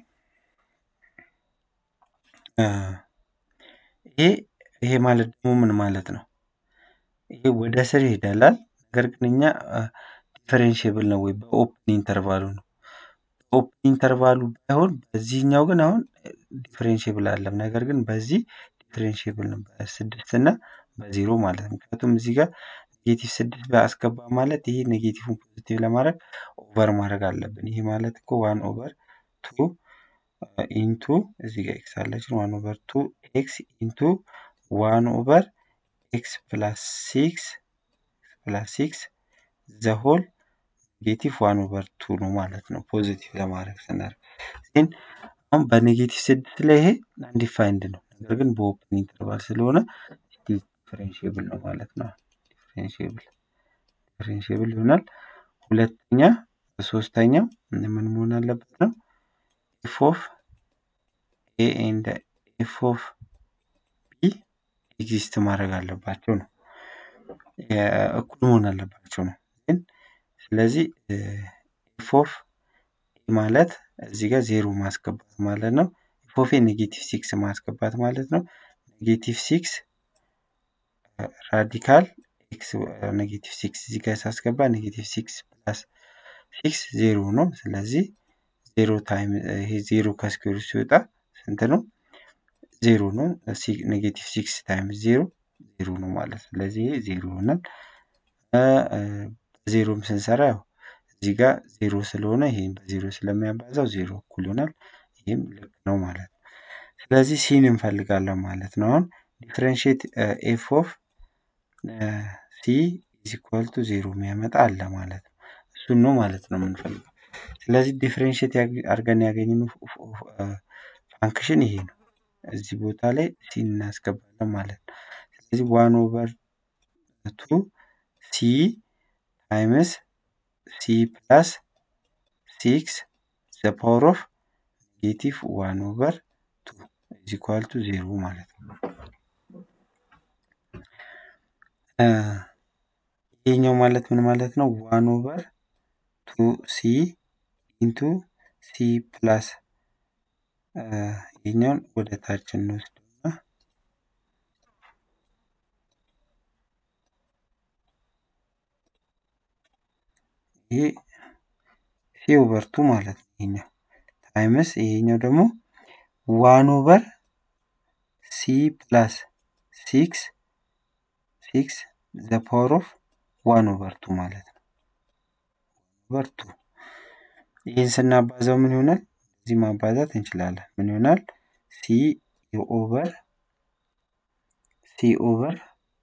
ይሄ ይሄ ማለት ደግሞ ምን ማለት ነው? ይሄ ወደ ስር ይሄዳላል። ነገር ግን እኛ ዲፈረንሽብል ነው ወይ በኦፕን ኢንተርቫሉ ነው። በኦፕን ኢንተርቫሉ ባይሆን በዚህኛው ግን አሁን ዲፈረንሽብል አለም። ነገር ግን በዚህ ዲፈረንሽብል ነው በስድስት እና በዜሮ ማለት ነው። ምክንያቱም እዚህ ጋር ኔጌቲቭ ስድስት በአስገባ ማለት ይሄ ኔጌቲቭን ፖዚቲቭ ለማድረግ ኦቨር ማድረግ አለብን። ይሄ ማለት እኮ ዋን ኦቨር ቱ ኢንቱ እዚህ ጋር ኤክስ አለችን ዋን ኦቨር ቱ ኤክስ ኢንቱ ዋን ኦቨር ኤክስ ፕላስ ሲክስ ፕላስ ሲክስ ዘሆል ኔጌቲቭ ዋን ኦቨር ቱ ነው ማለት ነው። ፖዚቲቭ ለማድረግ ስናደርግ ግን አሁን በኔጌቲቭ ስድስት ላይ ይሄ አንዲፋይንድ ነው። ነገር ግን በኦፕን ኢንተርቫል ስለሆነ ዲፍሬንሽብል ነው ማለት ነው። ዲፍሬንሽብል ዲፍሬንሽብል ይሆናል። ሁለተኛ ሶስተኛው ምን መሆን አለበት ነው ኤፍ ኦፍ ኤ ኤንድ ኤፍ ኦፍ ቢ ኤግዚስት ማድረግ አለባቸው ነው እኩል መሆን አለባቸው ነው። ግን ስለዚህ ኤፍ ኦፍ ኤ ማለት እዚህ ጋር ዜሮ ማስገባት ማለት ነው። ኤፍ ኦፍ ኤ ኔጌቲቭ ሲክስ ማስገባት ማለት ነው። ኔጌቲቭ ሲክስ ራዲካል ኤክስ ኔጌቲቭ ሲክስ እዚህ ጋር ሳስገባ ኔጌቲቭ ሲክስ ፕላስ ሲክስ ዜሮ ነው። ስለዚህ ዜሮ ታይም ይሄ ዜሮ ከስኩዌር ሲወጣ ስንት ነው? ዜሮ ነው። ኔጌቲቭ ሲክስ ታይምስ ዜሮ ዜሮ ነው ማለት ነው። ስለዚህ ይሄ ዜሮ ይሆናል። ዜሮም ስንሰራ ያው እዚህ ጋር ዜሮ ስለሆነ ይሄም በዜሮ ስለሚያባዛው ዜሮ እኩል ይሆናል። ይህም ልክ ነው ማለት ነው። ስለዚህ ሲን እንፈልጋለን ማለት ነው። አሁን ዲፍረንሽት ኤፍ ኦፍ ሲ ኢዝ ኢኳል ቱ ዜሮ የሚያመጣ አለ ማለት ነው። እሱን ነው ማለት ነው የምንፈልገው። ስለዚህ ዲፍረንሽት አድርገን ያገኘነው ፋንክሽን ይሄ ነው። እዚህ ቦታ ላይ ሲን እናስገባለን ማለት ነው። ስለዚህ ዋን ኦቨር ቱ ሲ ታይምስ ሲ ፕላስ ሲክስ ዘ ፓወር ኦፍ ኔጌቲቭ ዋን ኦቨር ቱ ኢዝ ኢኳል ቱ ዜሮ ማለት ነው። ይሄኛው ማለት ምን ማለት ነው? ዋን ኦቨር ቱ ሲ ኢንቱ ሲ ፕላስ ይሄኛውን ወደ ታች እንወስድና ይሄ ሲ ኦቨር ቱ ማለት ነው። ይሄኛው ታይምስ ይሄኛው ደግሞ ዋን ኦቨር ሲ ፕላስ ሲክስ ሲክስ ዘ ፓወር ኦፍ ዋን ኦቨር ቱ ማለት ነው። ኦቨር ቱ ይህን ስናባዛው ምን ይሆናል? እዚህ ማባዛት እንችላለን። ምን ይሆናል? ሲ ኦቨር ሲ ኦቨር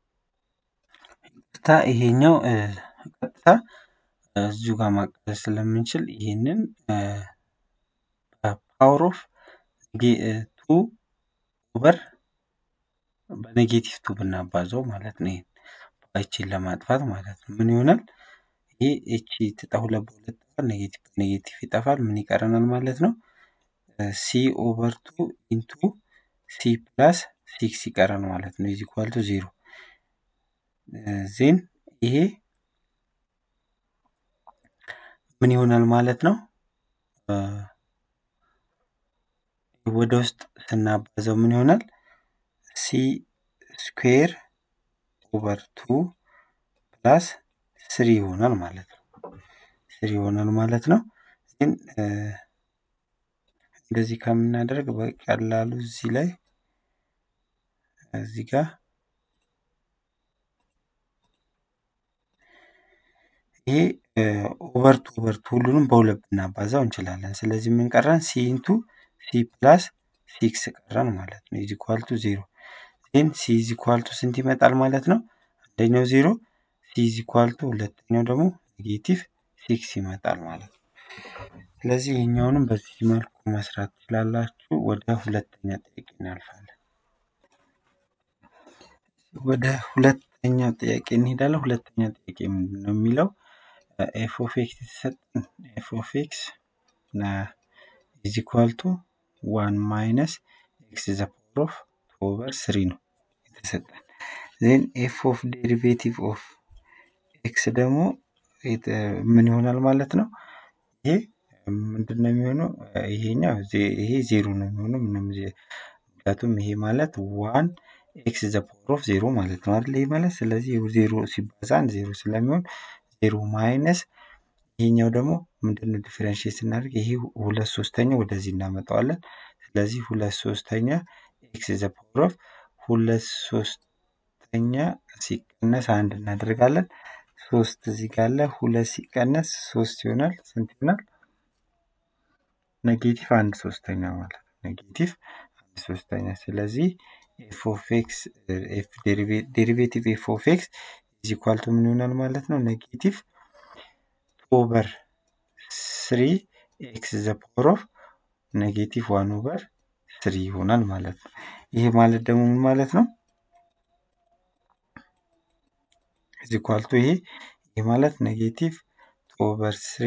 ቀጥታ ይሄኛው ቀጥታ እዚሁ ጋር ማቃለል ስለምንችል ይህንን ፓወር ኦፍ ቱ ኦቨር በኔጌቲቭ ቱ ብናባዛው ማለት ነው። ይሄን ይቺን ለማጥፋት ማለት ነው። ምን ይሆናል? ይሄ እቺ ትጣ ሁለት በሁለት ጠፋል። ኔጌቲቭ በኔጌቲቭ ይጠፋል። ምን ይቀረናል ማለት ነው? ሲ ኦቨር ቱ ኢንቱ ሲ ፕላስ ሲክስ ይቀረን ማለት ነው። ኢዝ ኢኳል ቱ ዜሮ ዜን ይሄ ምን ይሆናል ማለት ነው? ወደ ውስጥ ስናባዛው ምን ይሆናል? ሲ ስኩዌር ኦቨር ቱ ፕላስ ስሪ ይሆናል ማለት ነው። ስሪ ይሆናል ማለት ነው። ግን እንደዚህ ከምናደርግ በቀላሉ እዚህ ላይ እዚህ ጋር ይሄ ኦቨርቱ ኦቨርቱ ሁሉንም በሁለት ብናባዛው እንችላለን። ስለዚህ ምን ቀረን? ሲ ኢንቱ ሲ ፕላስ ሲክስ ቀረን ማለት ነው። ኢዝ ኢኳል ቱ ዜሮ ዜን ሲ ኢዝ ኢኳል ቱ ስንት ይመጣል ማለት ነው? አንደኛው ዜሮ ሲ ኢዝ ኢኳል ቱ ሁለተኛው ደግሞ ኔጌቲቭ ሲክስ ይመጣል ማለት ነው። ስለዚህ ይህኛውንም በዚህ መልኩ መስራት ትችላላችሁ። ወደ ሁለተኛ ጥያቄ እናልፋለን። ወደ ሁለተኛ ጥያቄ እንሄዳለን። ሁለተኛ ጥያቄ ምንድን ነው የሚለው ኤፍ ኦፍ ኤክስ የተሰጠን ኤፍ ኦፍ ኤክስ ኢዝ ኢኳል ቱ ዋን ማይነስ ኤክስ ዘ ፓወር ኦፍ ቱ ኦቨር ስሪ ነው የተሰጠን። ዜን ኤፍ ኦፍ ዴሪቬቲቭ ኦፍ ኤክስ ደግሞ ምን ይሆናል ማለት ነው? ይሄ ምንድን ነው የሚሆነው? ይሄኛው ይሄ ዜሮ ነው የሚሆነው ምንም ምክንያቱም ይሄ ማለት ዋን ኤክስ ዘ ፓወር ኦፍ ዜሮ ማለት ነው አይደል? ይሄ ማለት ስለዚህ ዜሮ ሲባዛ አንድ ዜሮ ስለሚሆን ዜሮ ማይነስ ይሄኛው ደግሞ ምንድነው ዲፈረንሽት ስናደርግ ይሄ ሁለት ሶስተኛ ወደዚህ እናመጣዋለን። ስለዚህ ሁለት ሶስተኛ ኤክስ ዘ ፓወር ኦፍ ሁለት ሶስተኛ ሲቀነስ አንድ እናደርጋለን። ሶስት እዚህ ጋር አለ። ሁለት ሲቀነስ ሶስት ይሆናል። ስንት ይሆናል? ኔጌቲቭ አንድ ሶስተኛ ማለት ነው። ኔጌቲቭ አንድ ሶስተኛ። ስለዚህ ኤፍ ኦፍ ኤክስ ዴሪቬቲቭ ኤፍ ኦፍ ኤክስ ኢዝ ኢኳል ቱ ምን ይሆናል ማለት ነው? ኔጌቲቭ ኦቨር ስሪ ኤክስ ዘ ፓወር ኦፍ ኔጌቲቭ ዋን ኦቨር ስሪ ይሆናል ማለት ነው። ይሄ ማለት ደግሞ ምን ማለት ነው? ኢዝ ኢኳል ቱ ይሄ ይሄ ማለት ኔጌቲቭ ኦቨር ስሪ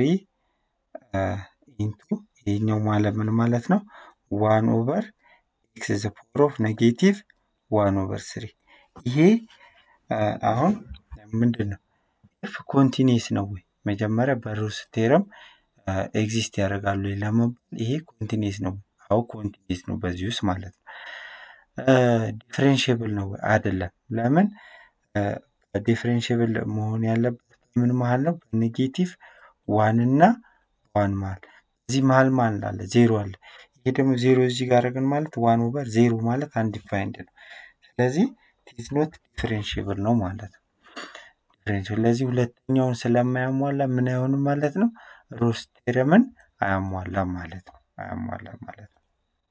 ኢንቱ ይሄኛው ማለት ምን ማለት ነው? ዋን ኦቨር ኤክስ ዘ ፓወር ኦፍ ኔጌቲቭ ዋን ኦቨር ስሪ ይሄ አሁን ምንድን ነው ኤፍ ኮንቲኒስ ነው ወይ? መጀመሪያ በሩስ ቴረም ኤግዚስት ያደርጋሉ ለመባል ይሄ ኮንቲኒስ ነው። አዎ ኮንቲኒስ ነው በዚህ ውስጥ ማለት ነው። ዲፍሬንሽብል ነው አይደለም። ለምን ዲፍሬንሽብል መሆን ያለበት ምን መሀል ነው? በኔጌቲቭ ዋን እና ዋን መሀል። እዚህ መሀል ማን አለ? ዜሮ አለ። ይሄ ደግሞ ዜሮ እዚህ ጋር ግን ማለት ዋን ኦቨር ዜሮ ማለት አንዲፋይንድ ነው። ስለዚህ ኢትስ ኖት ዲፍሬንሽብል ነው ማለት ነው። ዲፍሬንሽብል ስለዚህ ሁለተኛውን ስለማያሟላ ምን አይሆንም ማለት ነው። ሮስ ቴረምን አያሟላም ማለት ነው። አያሟላም ማለት ነው።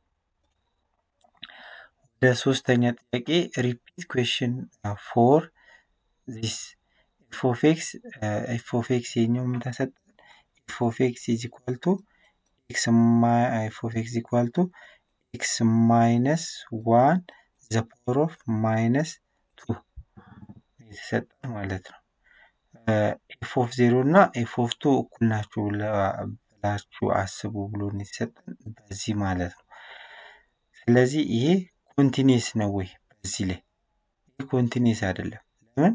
ወደ ሶስተኛ ጥያቄ ሪፒት ኩዌሽን ፎር ዚስ ኤፍ ኦፍ ኤክስ ኤፍ ኦፍ ኤክስ የኛው ምን ተሰጠን? ኤፍ ኦፍ ኤክስ ኢዝ ኢኳል ቱ ኤክስ ኤፍ ኦፍ ኤክስ ኢኳል ቱ ኤክስ ማይነስ ዋን ዘ ፓወር ኦፍ ማይነስ ቱ የተሰጠን ማለት ነው። ኤፍ ኦፍ ዜሮ እና ኤፍ ኦፍ ቱ እኩል ናቸው ብላችሁ አስቡ ብሎ የተሰጠን በዚህ ማለት ነው። ስለዚህ ይሄ ኮንቲኒስ ነው ወይ? በዚህ ላይ ይህ ኮንቲኒስ አይደለም። ለምን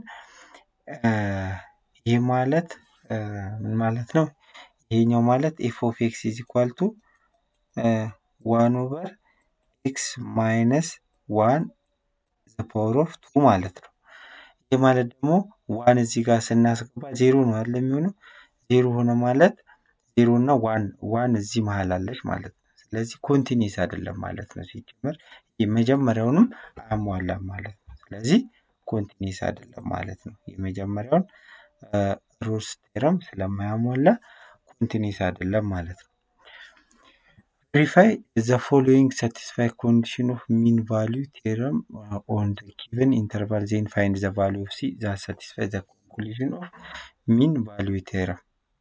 ይህ ማለት ምን ማለት ነው? ይሄኛው ማለት ኤፍ ኦፍ ኤክስ ኢዝ ኢኳል ቱ ዋን ኦቨር ኤክስ ማይነስ ዋን ዘ ፓወር ኦፍ ቱ ማለት ነው። ይህ ማለት ደግሞ ዋን እዚህ ጋር ስናስገባ ዜሮ ነው አይደል የሚሆነው? ዜሮ ሆነ ማለት ዜሮ እና ዋን ዋን እዚህ መሀል አለች ማለት ነው። ስለዚህ ኮንቲኒስ አይደለም ማለት ነው። ሲጀመር የመጀመሪያውንም አያሟላም ማለት ነው። ስለዚህ ኮንቲኒስ አይደለም ማለት ነው። የመጀመሪያውን ሮልስ ቴረም ስለማያሟላ ኮንቲኒስ አይደለም ማለት ነው። ቬሪፋይ ዘ ፎሎዊንግ ሳቲስፋይ ኮንዲሽን ኦፍ ሚን ቫሊዩ ቴረም ኦን ዘ ጊቨን ኢንተርቫል ዜን ፋይንድ ዘ ቫሊዩ ኦፍ ሲ ዛት ሳቲስፋይ ዘ ኮንክሉዥን ኦፍ ሚን ቫሊዩ ቴረም።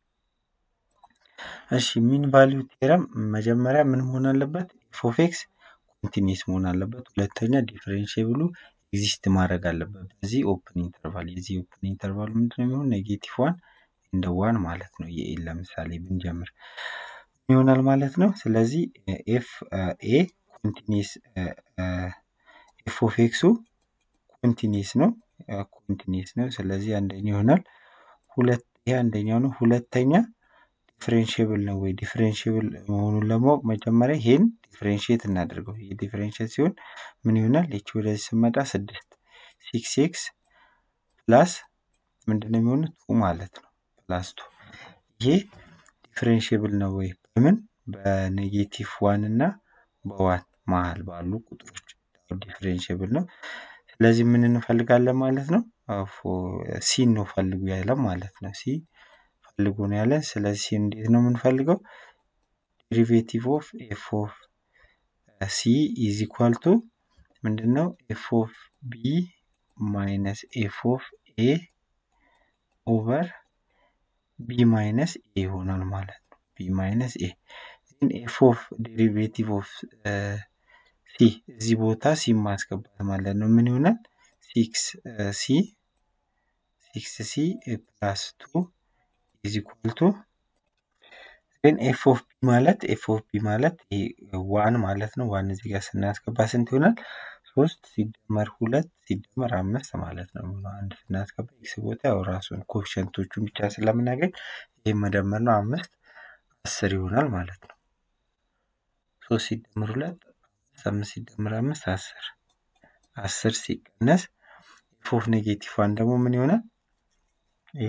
እሺ ሚን ቫሊዩ ቴረም መጀመሪያ ምን መሆን አለበት? ኤፍ ኦፍ ኤክስ ኮንቲኒስ መሆን አለበት። ሁለተኛ ዲፍሬንሽብሉ ኤግዚስት ማድረግ አለበት በዚህ ኦፕን ኢንተርቫል። የዚህ ኦፕን ኢንተርቫል ምንድነው የሚሆን? ኔጌቲቭ ዋን እንደ ዋን ማለት ነው። የኤን ለምሳሌ ብንጀምር ይሆናል ማለት ነው። ስለዚህ ኤፍ ኤ ኮንቲኒስ ኤፍ ኦፍ ኤክሱ ኮንቲኒስ ነው ኮንቲኒስ ነው። ስለዚህ አንደኛ ይሆናል። ሁለት ይሄ አንደኛው ነው። ሁለተኛ ዲፍሬንሽብል ነው ወይ? ዲፍሬንሽብል መሆኑን ለማወቅ መጀመሪያ ይሄን ዲፍሬንሽት እናደርገው። ይሄ ዲፍሬንሽት ሲሆን ምን ይሆናል? ይቺ ወደዚህ ስመጣ ስድስት ሲክስ ኤክስ ፕላስ ምንድነው የሚሆነው? ቱ ማለት ነው። ፕላስ ቱ ይሄ ዲፍሬንሽብል ነው ወይ? በምን በኔጌቲቭ ዋን እና በዋን መሀል ባሉ ቁጥሮች ዲፍሬንሽብል ነው። ስለዚህ ምን እንፈልጋለን ማለት ነው? ሲን ነው ፈልጉ ያለን ማለት ነው። ሲ ፈልጉ ነው ያለን። ስለዚህ እንዴት ነው የምንፈልገው? ዴሪቬቲቭ ኦፍ ኤፍ ኦፍ ሲ ኢዝ ኢኳል ቱ ምንድን ነው? ኤፍ ኦፍ ቢ ማይነስ ኤፍ ኦፍ ኤ ኦቨር ቢ ማይነስ ኤ ይሆናል ማለት ነው። ቢ ማይነስ ኤ ኤፍ ኦፍ ዴሪቬቲቭ ኦፍ ሲ እዚህ ቦታ ሲ ማስገባት ማለት ነው። ምን ይሆናል? ሲክስ ሲ ሲክስ ሲ ፕላስ ቱ ኢዝ ኢኳል ቱ ግን ኤፍ ኦፍ ቢ ማለት ኤፍ ኦፍ ቢ ማለት ዋን ማለት ነው። ዋን እዚህ ጋር ስናስገባ ስንት ይሆናል? ሶስት ሲደመር ሁለት ሲደመር አምስት ማለት ነው። አንድ ስናስገባ ኤክስ ቦታ ያው ራሱን ኮፊሸንቶቹን ብቻ ስለምናገኝ ይህ መደመር ነው። አምስት አስር ይሆናል ማለት ነው። ሶስት ሲደመር ሁለት አምስት ሲደመር አምስት አስር አስር ሲቀነስ ኤፍ ኦፍ ኔጌቲቭ ዋን ደግሞ ምን ይሆናል? ይሄ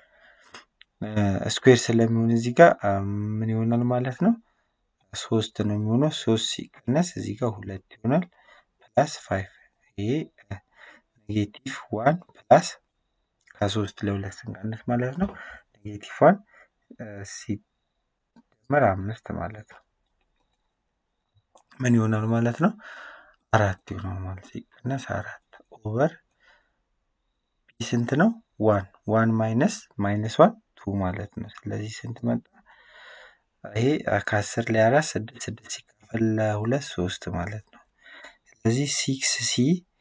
ስኩዌር ስለሚሆን እዚህ ጋር ምን ይሆናል ማለት ነው? ሶስት ነው የሚሆነው። ሶስት ሲቀነስ እዚህ ጋር ሁለት ይሆናል ፕላስ ፋይቭ ይሄ ኔጌቲቭ ዋን ፕላስ ከሶስት ለሁለት ስንቀንስ ማለት ነው ኔጌቲቭ ዋን ሲደመር አምስት ማለት ነው ምን ይሆናል ማለት ነው? አራት ይሆናል ማለት ሲቀነስ አራት ኦቨር ቢ ስንት ነው? ዋን ዋን ማይነስ ማይነስ ዋን ቱ ማለት ነው። ስለዚህ ስንት መጣ? ይሄ ከአስር ላይ አራት ስድስት ስድስት ሲካፈል ለሁለት ሶስት ማለት ነው። ስለዚህ ሲክስ ሲ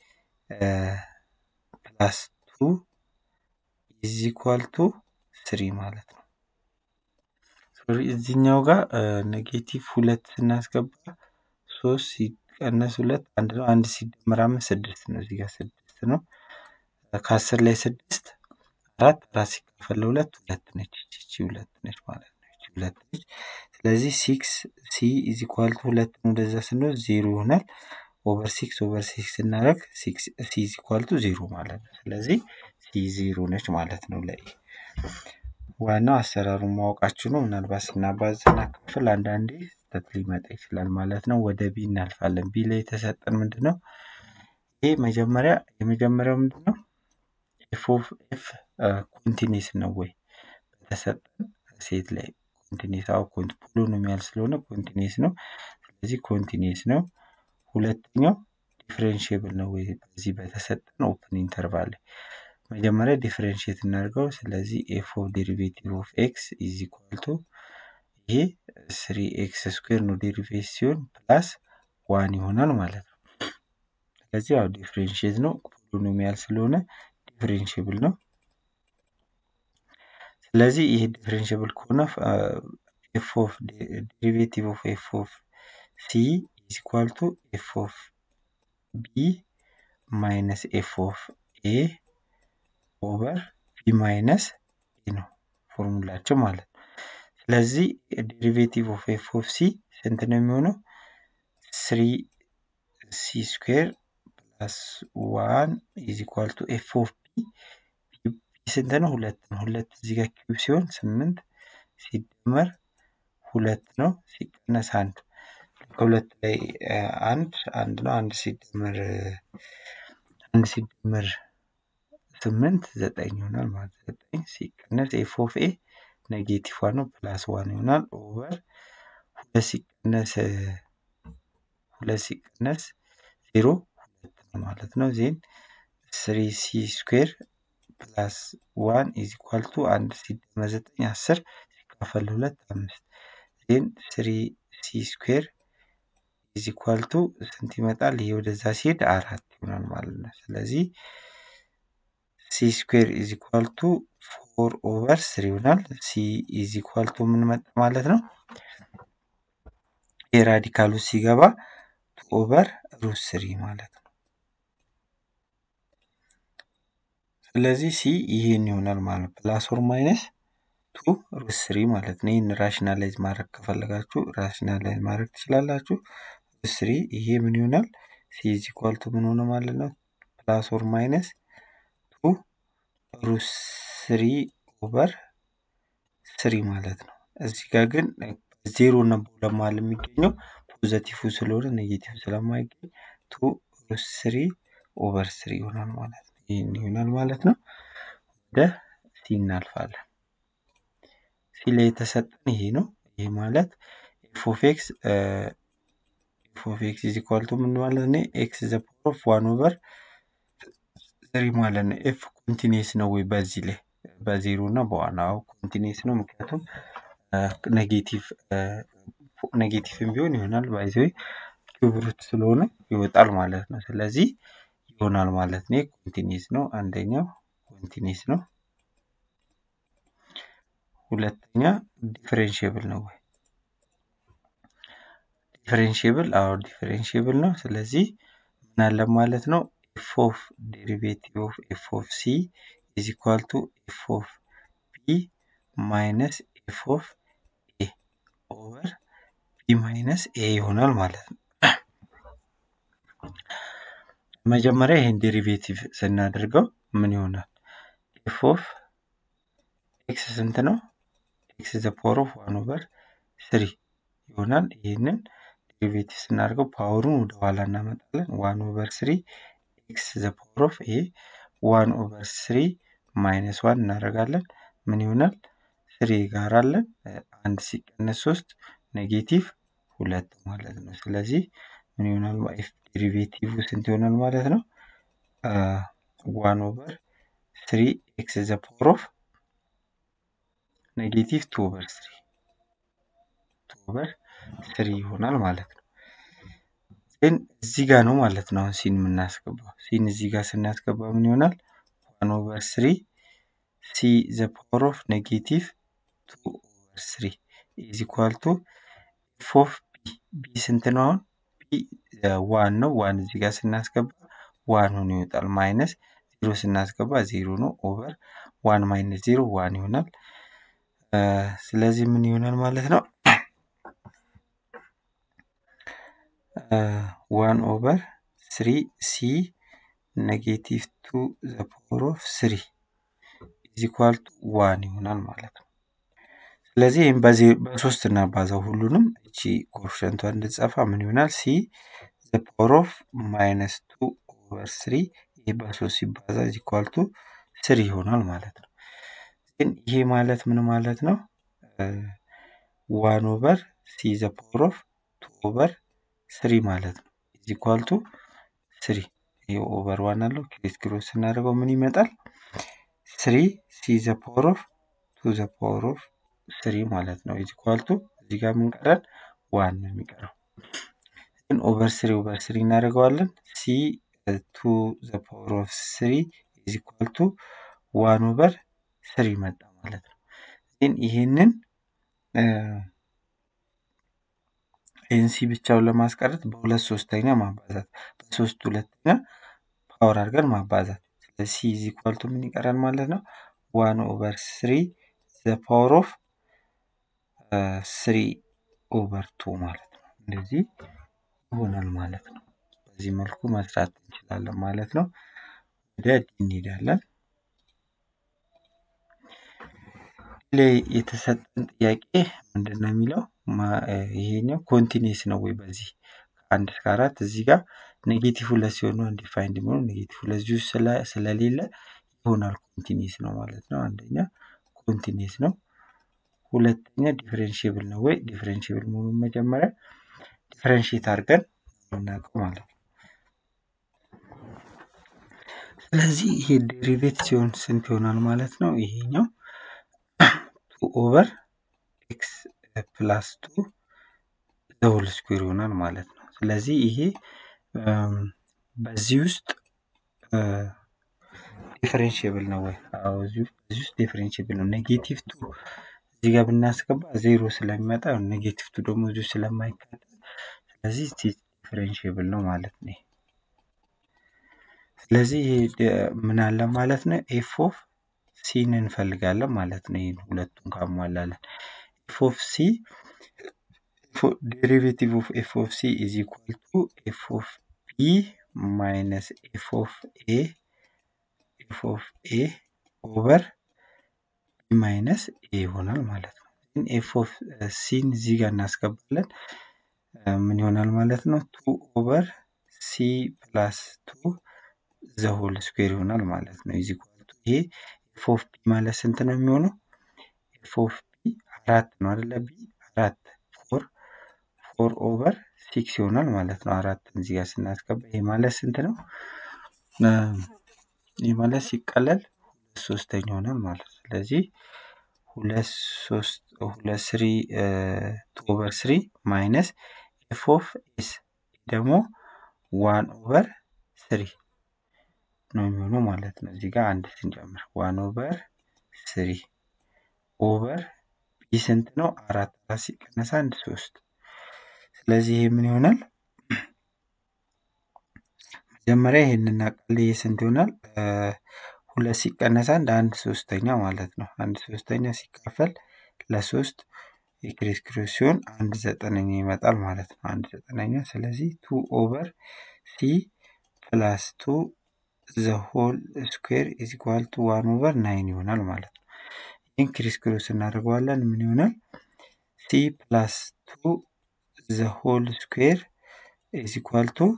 ፕላስ ቱ ኢዝ ኢኳል ቱ ስሪ ማለት ነው። እዚህኛው ጋር ኔጌቲቭ ሁለት ስናስገባ ሶስት ሲቀነስ ሁለት አንድ ነው። አንድ ሲደመር አምስት ስድስት ነው። እዚህ ጋር ስድስት ነው። ከአስር ላይ ስድስት አራት አራት ሲካፈል ለሁለት ሁለት ነች። ይቺ ሁለት ነች ማለት ነው። ይቺ ሁለት ነች። ስለዚህ ሲክስ ሲ ኢዝ ኢኳል ቱ ሁለት ወደዛ ስንወስድ ዜሮ ይሆናል። ኦቨር ሲክስ ኦቨር ሲክስ ስናደርግ ሲ ኢዝ ኢኳል ቱ ዜሮ ማለት ነው። ስለዚህ ሲ ዜሮ ነች ማለት ነው ለኤ። ዋናው አሰራሩን ማወቃችሁ ነው። ምናልባት ስናባዝና ክፍል አንዳንዴ ስህተት ሊመጣ ይችላል ማለት ነው። ወደ ቢ እናልፋለን። ቢ ላይ የተሰጠን ምንድን ነው? ይህ መጀመሪያ የመጀመሪያው ምንድን ነው? ኤፍ ኦፍ ኤፍ ኮንቲኒስ ነው ወይ በተሰጠን ሴት ላይ ኮንቲኒስ አው ፖሊኖሚያል ስለሆነ ኮንቲኒስ ነው። ስለዚህ ኮንቲኒስ ነው። ሁለተኛው ዲፍሬንሽብል ነው ወይ በዚህ በተሰጠን ኦፕን ኢንተርቫል ላይ መጀመሪያ ዲፍሬንሽት እናድርገው። ስለዚህ ኤፍ ኦፍ ዴሪቬቲቭ ኦፍ ኤክስ ኢዝ ኢኳል ቱ ይሄ ስሪ ኤክስ ስኩዌር ነው ዴሪቬት ሲሆን ፕላስ ዋን ይሆናል ማለት ነው። ስለዚህ ያው ዲፍሬንሽት ነው ፖሊኖሚያል ስለሆነ ዲፍሬንሽብል ነው። ስለዚህ ይሄ ዲፍሬንሽብል ከሆነ ኤፍ ኦፍ ዴሪቬቲቭ ኦፍ ኤፍ ኦፍ ሲ ኢዝ ኢኳል ቱ ኤፍ ኦፍ ቢ ማይነስ ኤፍ ኦፍ ኤ ኦቨር ቢ ማይነስ ኤ ነው ፎርሙላቸው ማለት ነው። ስለዚህ ዴሪቬቲቭ ኦፍ ኤፍ ኦፍ ሲ ስንት ነው የሚሆነው? ስሪ ሲ ስኩዌር ፕላስ ዋን ኢዝ ኢኳል ቱ ኤፍ ኦፍ ቢ ስንት ነው? ሁለት ነው። ሁለት እዚህ ጋር ኪዩብ ሲሆን ስምንት ሲደመር ሁለት ነው ሲቀነስ አንድ ከሁለት ላይ አንድ አንድ ነው። አንድ ሲደመር አንድ ሲደመር ስምንት ዘጠኝ ይሆናል ማለት ዘጠኝ ሲቀነስ ኤፍ ኦፍ ኤ ኔጌቲቭ ዋን ነው ፕላስ ዋን ይሆናል ኦቨር ሁለት ሲቀነስ ሁለት ሲቀነስ ዜሮ ሁለት ነው ማለት ነው። ዜን ስሪ ሲ ስኩዌር ፕላስ ዋን ኢዝ ኢኳል ቱ አንድ ሲደመር ዘጠኝ አስር ሲካፈል ሁለት አምስት ዜን ስሪ ሲ ስኩዌር ኢዝ ኢኳል ቱ ስንት ይመጣል? ይሄ ወደዛ ሲሄድ አራት ይሆናል ማለት ነው። ስለዚህ ሲ ስኩዌር ኢዝ ኢኳል ቱ ፎር ኦቨር ስሪ ይሆናል። ሲ ኢዝ ኢኳል ቱ ምን መጣ ማለት ነው? የራዲካሉ ሲገባ ቱ ኦቨር ሩት ስሪ ማለት ነው። ስለዚህ ሲ ይሄን ይሆናል ማለት ነው። ፕላስ ኦር ማይነስ ቱ ሩት ስሪ ማለት ነው። ይህን ራሽናላይዝ ማድረግ ከፈለጋችሁ ራሽናላይዝ ማድረግ ትችላላችሁ። ሩት ስሪ ይሄ ምን ይሆናል? ሲ ኢዝ ኢኳል ቱ ምን ሆነ ማለት ነው? ፕላስ ኦር ማይነስ ቱ ሩት ስሪ ኦቨር ስሪ ማለት ነው። እዚህ ጋር ግን ዜሮ እና በሁለት መሀል የሚገኘው ፖዘቲቭ ስለሆነ ኔጌቲቭ ስለማይገኝ ቱ ሩት ስሪ ኦቨር ስሪ ይሆናል ማለት ነው። ይህን ይሆናል ማለት ነው። ወደ ሲ እናልፋለን። ሲ ላይ የተሰጠን ይሄ ነው። ይሄ ማለት ኤፍ ኦፍ ኤክስ ኤፍ ኦፍ ኤክስ ኢዝ ኢኳል ቱ ምን ማለት ነው? ኤክስ ዘ ፓወር ኦፍ ዋን ኦቨር ስሪ ማለት ነው። ኤፍ ኮንቲኒየስ ነው ወይ በዚህ ላይ በዜሮ እና በዋን አዎ ኮንቲኒየስ ነው። ምክንያቱም ኔጌቲቭ ኔጌቲቭም ቢሆን ይሆናል ባይዘ ኪዩብ ሩት ስለሆነ ይወጣል ማለት ነው። ስለዚህ ይሆናል ማለት ነው። ኮንቲኒየስ ነው። አንደኛው ኮንቲኒየስ ነው። ሁለተኛ ዲፈሬንሽብል ነው ወይ? ዲፈሬንሽብል አዎ ዲፈሬንሽብል ነው። ስለዚህ ምን አለ ማለት ነው? ኤፍ ኦፍ ዴሪቬቲቭ ኦፍ ኤፍ ኦፍ ሲ ኢዝ ኢኳል ቱ ኤፍ ኦፍ ቢ ማይነስ ኤፍ ኦፍ ኤ ኦቨር ቢ ማይነስ ኤ ይሆናል ማለት ነው። መጀመሪያ ይህን ዴሪቬቲቭ ስናደርገው ምን ይሆናል? ኤፍ ኦፍ ኤክስ ስንት ነው? ኤክስ ዘ ፓወር ኦፍ ዋን ኦቨር ስሪ ይሆናል። ይህንን ዴሪቬቲቭ ስናደርገው ፓወሩን ወደ ኋላ እናመጣለን። ዋን ኦቨር ስሪ ኤክስ ዘ ፓወር ኦፍ ኤ ዋን ኦቨር ስሪ ማይነስ ዋን እናደርጋለን። ምን ይሆናል? ስሪ ጋር አለን አንድ ሲቀነስ ሶስት ኔጌቲቭ ሁለት ማለት ነው። ስለዚህ ምን ይሆናል? ዴሪቬቲቭ ስንት ይሆናል ማለት ነው? ዋን ኦቨር ስሪ ኤክስ ዘ ፓወር ኦፍ ኔጌቲቭ ቱ ኦቨር ስሪ ቱ ኦቨር ስሪ ይሆናል ማለት ነው። ግን እዚህ ጋር ነው ማለት ነው አሁን ሲን የምናስገባው። ሲን እዚህ ጋር ስናስገባ ምን ይሆናል? ዋን ኦቨር ስሪ ሲ ዘ ፓወር ኦፍ ኔጌቲቭ ቱ ኦቨር ስሪ ኢዝ ኢኳል ቱ ኤፍ ኦፍ ቢ ቢ ስንት ነው አሁን? ቢ ዋን ነው። ዋን እዚህ ጋር ስናስገባ ዋን ሆኖ ይወጣል። ማይነስ ዜሮ ስናስገባ ዜሮ ነው። ኦቨር ዋን ማይነስ ዜሮ ዋን ይሆናል። ስለዚህ ምን ይሆናል ማለት ነው? ዋን ኦቨር ስሪ ሲ ኔጌቲቭ ቱ ዘ ፓወር ኦፍ ስሪ ኢዝ ኢኳል ቱ ዋን ይሆናል ማለት ነው። ስለዚህ ይህም በሶስት እናባዛው ሁሉንም እቺ ኮፍሸንቷ እንድትጸፋ ምን ይሆናል? ሲ ዘ ፓወር ኦፍ ማይነስ ቱ ኦቨር ስሪ ይህ በሶስት ሲባዛ ኢዝ ኢኳል ቱ ስሪ ይሆናል ማለት ነው። ግን ይሄ ማለት ምን ማለት ነው? ዋን ኦቨር ሲ ዘ ፓወር ኦፍ ቱ ኦቨር ስሪ ማለት ነው ኢዝ ኢኳል ቱ ስሪ ይሄ ኦቨር ዋን አለው ክሬስ ክሮስ ስናደርገው ምን ይመጣል? ስሪ ሲ ዘ ፓወር ኦፍ ቱ ዘ ፓወር ኦፍ ስሪ ማለት ነው ኢዝ ኢኳል ቱ እዚህ ጋር ምን ቀረን? ዋን ነው የሚቀረው። ግን ኦቨር ስሪ ኦቨር ስሪ እናደርገዋለን ሲ ቱ ዘ ፓወር ኦፍ ስሪ ኢዝ ኢኳል ቱ ዋን ኦቨር ስሪ መጣ ማለት ነው። ግን ይህንን ይህን ሲ ብቻውን ለማስቀረት በሁለት ሶስተኛ ማባዛት በሶስት ሁለተኛ ፓወር አድርገን ማባዛት ስለዚህ ሲ ኢዝ ኢኳል ቱ ምን ይቀራል ማለት ነው? ዋን ኦቨር ስሪ ዘ ፓወር ኦፍ ስሪ ኦቨር ቱ ማለት ነው። እንደዚህ ይሆናል ማለት ነው። በዚህ መልኩ መስራት እንችላለን ማለት ነው። ወደ ዲ እንሄዳለን። ላይ የተሰጠን ጥያቄ ምንድን ነው የሚለው ይሄኛው ኮንቲኒስ ነው ወይ በዚህ ከአንድ እስከ አራት እዚህ ጋር ኔጌቲቭ ሁለት ሲሆኑ አንዲፋይንድ የሚሆኑ ኔጌቲቭ ሁለት ዚሁ ስለሌለ ይሆናል ኮንቲኒስ ነው ማለት ነው። አንደኛ ኮንቲኒስ ነው። ሁለተኛ ዲፍሬንሽብል ነው ወይ ዲፍሬንሽብል መሆኑን መጀመሪያ ዲፍሬንሽት አድርገን የምናውቀው ማለት ነው። ስለዚህ ይሄ ዴሪቬት ሲሆን ስንት ይሆናል ማለት ነው? ይሄኛው ቱ ኦቨር ኤክስ ፕላስ ቱ ዘሆል ስኩዌር ይሆናል ማለት ነው። ስለዚህ ይሄ በዚህ ውስጥ ዲፍሬንሽብል ነው ወይ? አዎ እዚህ ውስጥ ዲፍሬንሽብል ነው። ኔጌቲቭ ቱ እዚህ ጋር ብናስገባ ዜሮ ስለሚመጣ ኔጌቲቭ ቱ ደግሞ እዚሁ ስለማይካተት ስለዚህ ዲፍሬንሽብል ነው ማለት ነው። ስለዚህ ምን አለ ማለት ነው? ኤፍ ኦፍ ሲን እንፈልጋለን ማለት ነው። ይህን ሁለቱን ካሟላለን ኤፍ ኦፍ ሲ ዴሪቬቲቭ ኦፍ ኤፍ ኦፍ ሲ ኢዝ ኢኳል ቱ ኤፍ ኦፍ ቢ ማይነስ ኤፍ ኦፍ ኤ ኤፍ ኦፍ ኤ ኦቨር ቢ ማይነስ ኤ ይሆናል ማለት ነው። ግን ኤፍ ኦፍ ሲን እዚህ ጋር እናስገባለን ምን ይሆናል ማለት ነው? ቱ ኦቨር ሲ ፕላስ ቱ ዘሆል ስኩዌር ይሆናል ማለት ነው። ኢዝ ኢኳል ቱ ይሄ ኤፍ ኦፍ ቢ ማለት ስንት ነው የሚሆነው? ኤፍ ኦፍ ቢ አራት ነው አይደለ? ቢ አራት ፎር ፎር ኦቨር ሲክስ ይሆናል ማለት ነው። አራትን እዚህ ጋር ስናስገባ ይሄ ማለት ስንት ነው? ይህ ማለት ሲቀለል ሁለት ሶስተኛ ይሆናል ማለት ነው። ስለዚህ ሁለት ሶስት ሁለት ስሪ ቱ ኦቨር ስሪ ማይነስ ኤፍ ኦፍ ኤስ ደግሞ ዋን ኦቨር ስሪ ነው የሚሆነው ማለት ነው። እዚህ ጋር አንድ ስንጨምር ዋን ኦቨር ስሪ ኦቨር ቢ ስንት ነው? አራት አራት ሲቀነስ አንድ ሶስት። ስለዚህ ይሄ ምን ይሆናል? መጀመሪያ ይሄን እናውቃለን። ይሄ ስንት ይሆናል? ሁለት ሲቀነስ አንድ አንድ ሶስተኛ ማለት ነው። አንድ ሶስተኛ ሲካፈል ለሶስት የክሬስ ክሮስ ሲሆን አንድ ዘጠነኛ ይመጣል ማለት ነው። አንድ ዘጠነኛ ስለዚህ ቱ ኦቨር ሲ ፕላስ ቱ ዘ ሆል ስኩዌር ኢዝ ኢኳል ቱ ዋን ኦቨር ናይን ይሆናል ማለት ነው። ይህን ክሪስ ክሮስ እናደርገዋለን ምን ይሆናል? ሲ ፕላስ ቱ ዘ ሆል ስኩዌር ኢዝ ኢኳል ቱ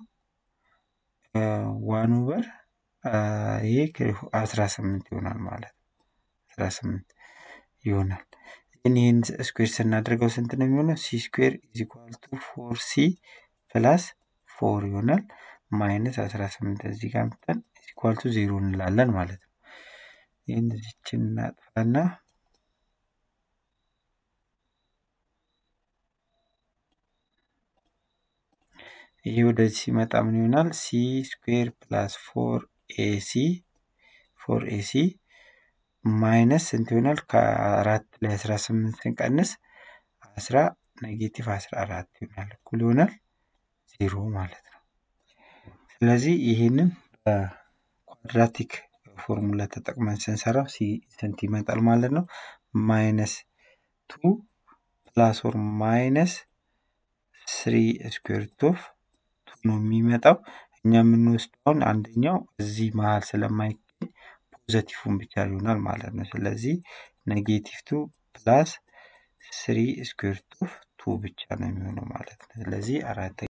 ዋን ኦቨር ይሄ አስራ ስምንት ይሆናል ማለት ነው። አስራ ስምንት ይሆናል። ግን ይህን ስኩዌር ስናደርገው ስንት ነው የሚሆነው? ሲ ስኩዌር ኢዝ ኢኳል ቱ ፎር ሲ ፕላስ ፎር ይሆናል ማይነስ አስራ ስምንት እዚህ ጋር ምጠን ኢዝ ኢኳል ቱ ዜሮ እንላለን ማለት ነው። ይህን እዚችን እናጥፋና ይሄ ወደዚህ ሲመጣ ምን ይሆናል? ሲ ስኩዌር ፕላስ ፎር ኤሲ ፎር ኤሲ ማይነስ ስንት ይሆናል? ከአራት ላይ አስራ ስምንት ስንቀንስ አስራ ኔጌቲቭ አስራ አራት ይሆናል እኩል ይሆናል ዜሮ ማለት ነው። ስለዚህ ይህንን በኳድራቲክ ፎርሙላ ተጠቅመን ስንሰራው ስንት ይመጣል ማለት ነው? ማይነስ ቱ ፕላስ ኦር ማይነስ ስሪ ስኩዌር ሩት ኦፍ ነው የሚመጣው። እኛ የምንወስደውን አንደኛው እዚህ መሀል ስለማይገኝ ፖዘቲቭን ብቻ ይሆናል ማለት ነው። ስለዚህ ኔጌቲቭ ቱ ፕላስ ስሪ ስኩዌር ሩት ኦፍ ቱ ብቻ ነው የሚሆነው ማለት ነው። ስለዚህ አራተኛ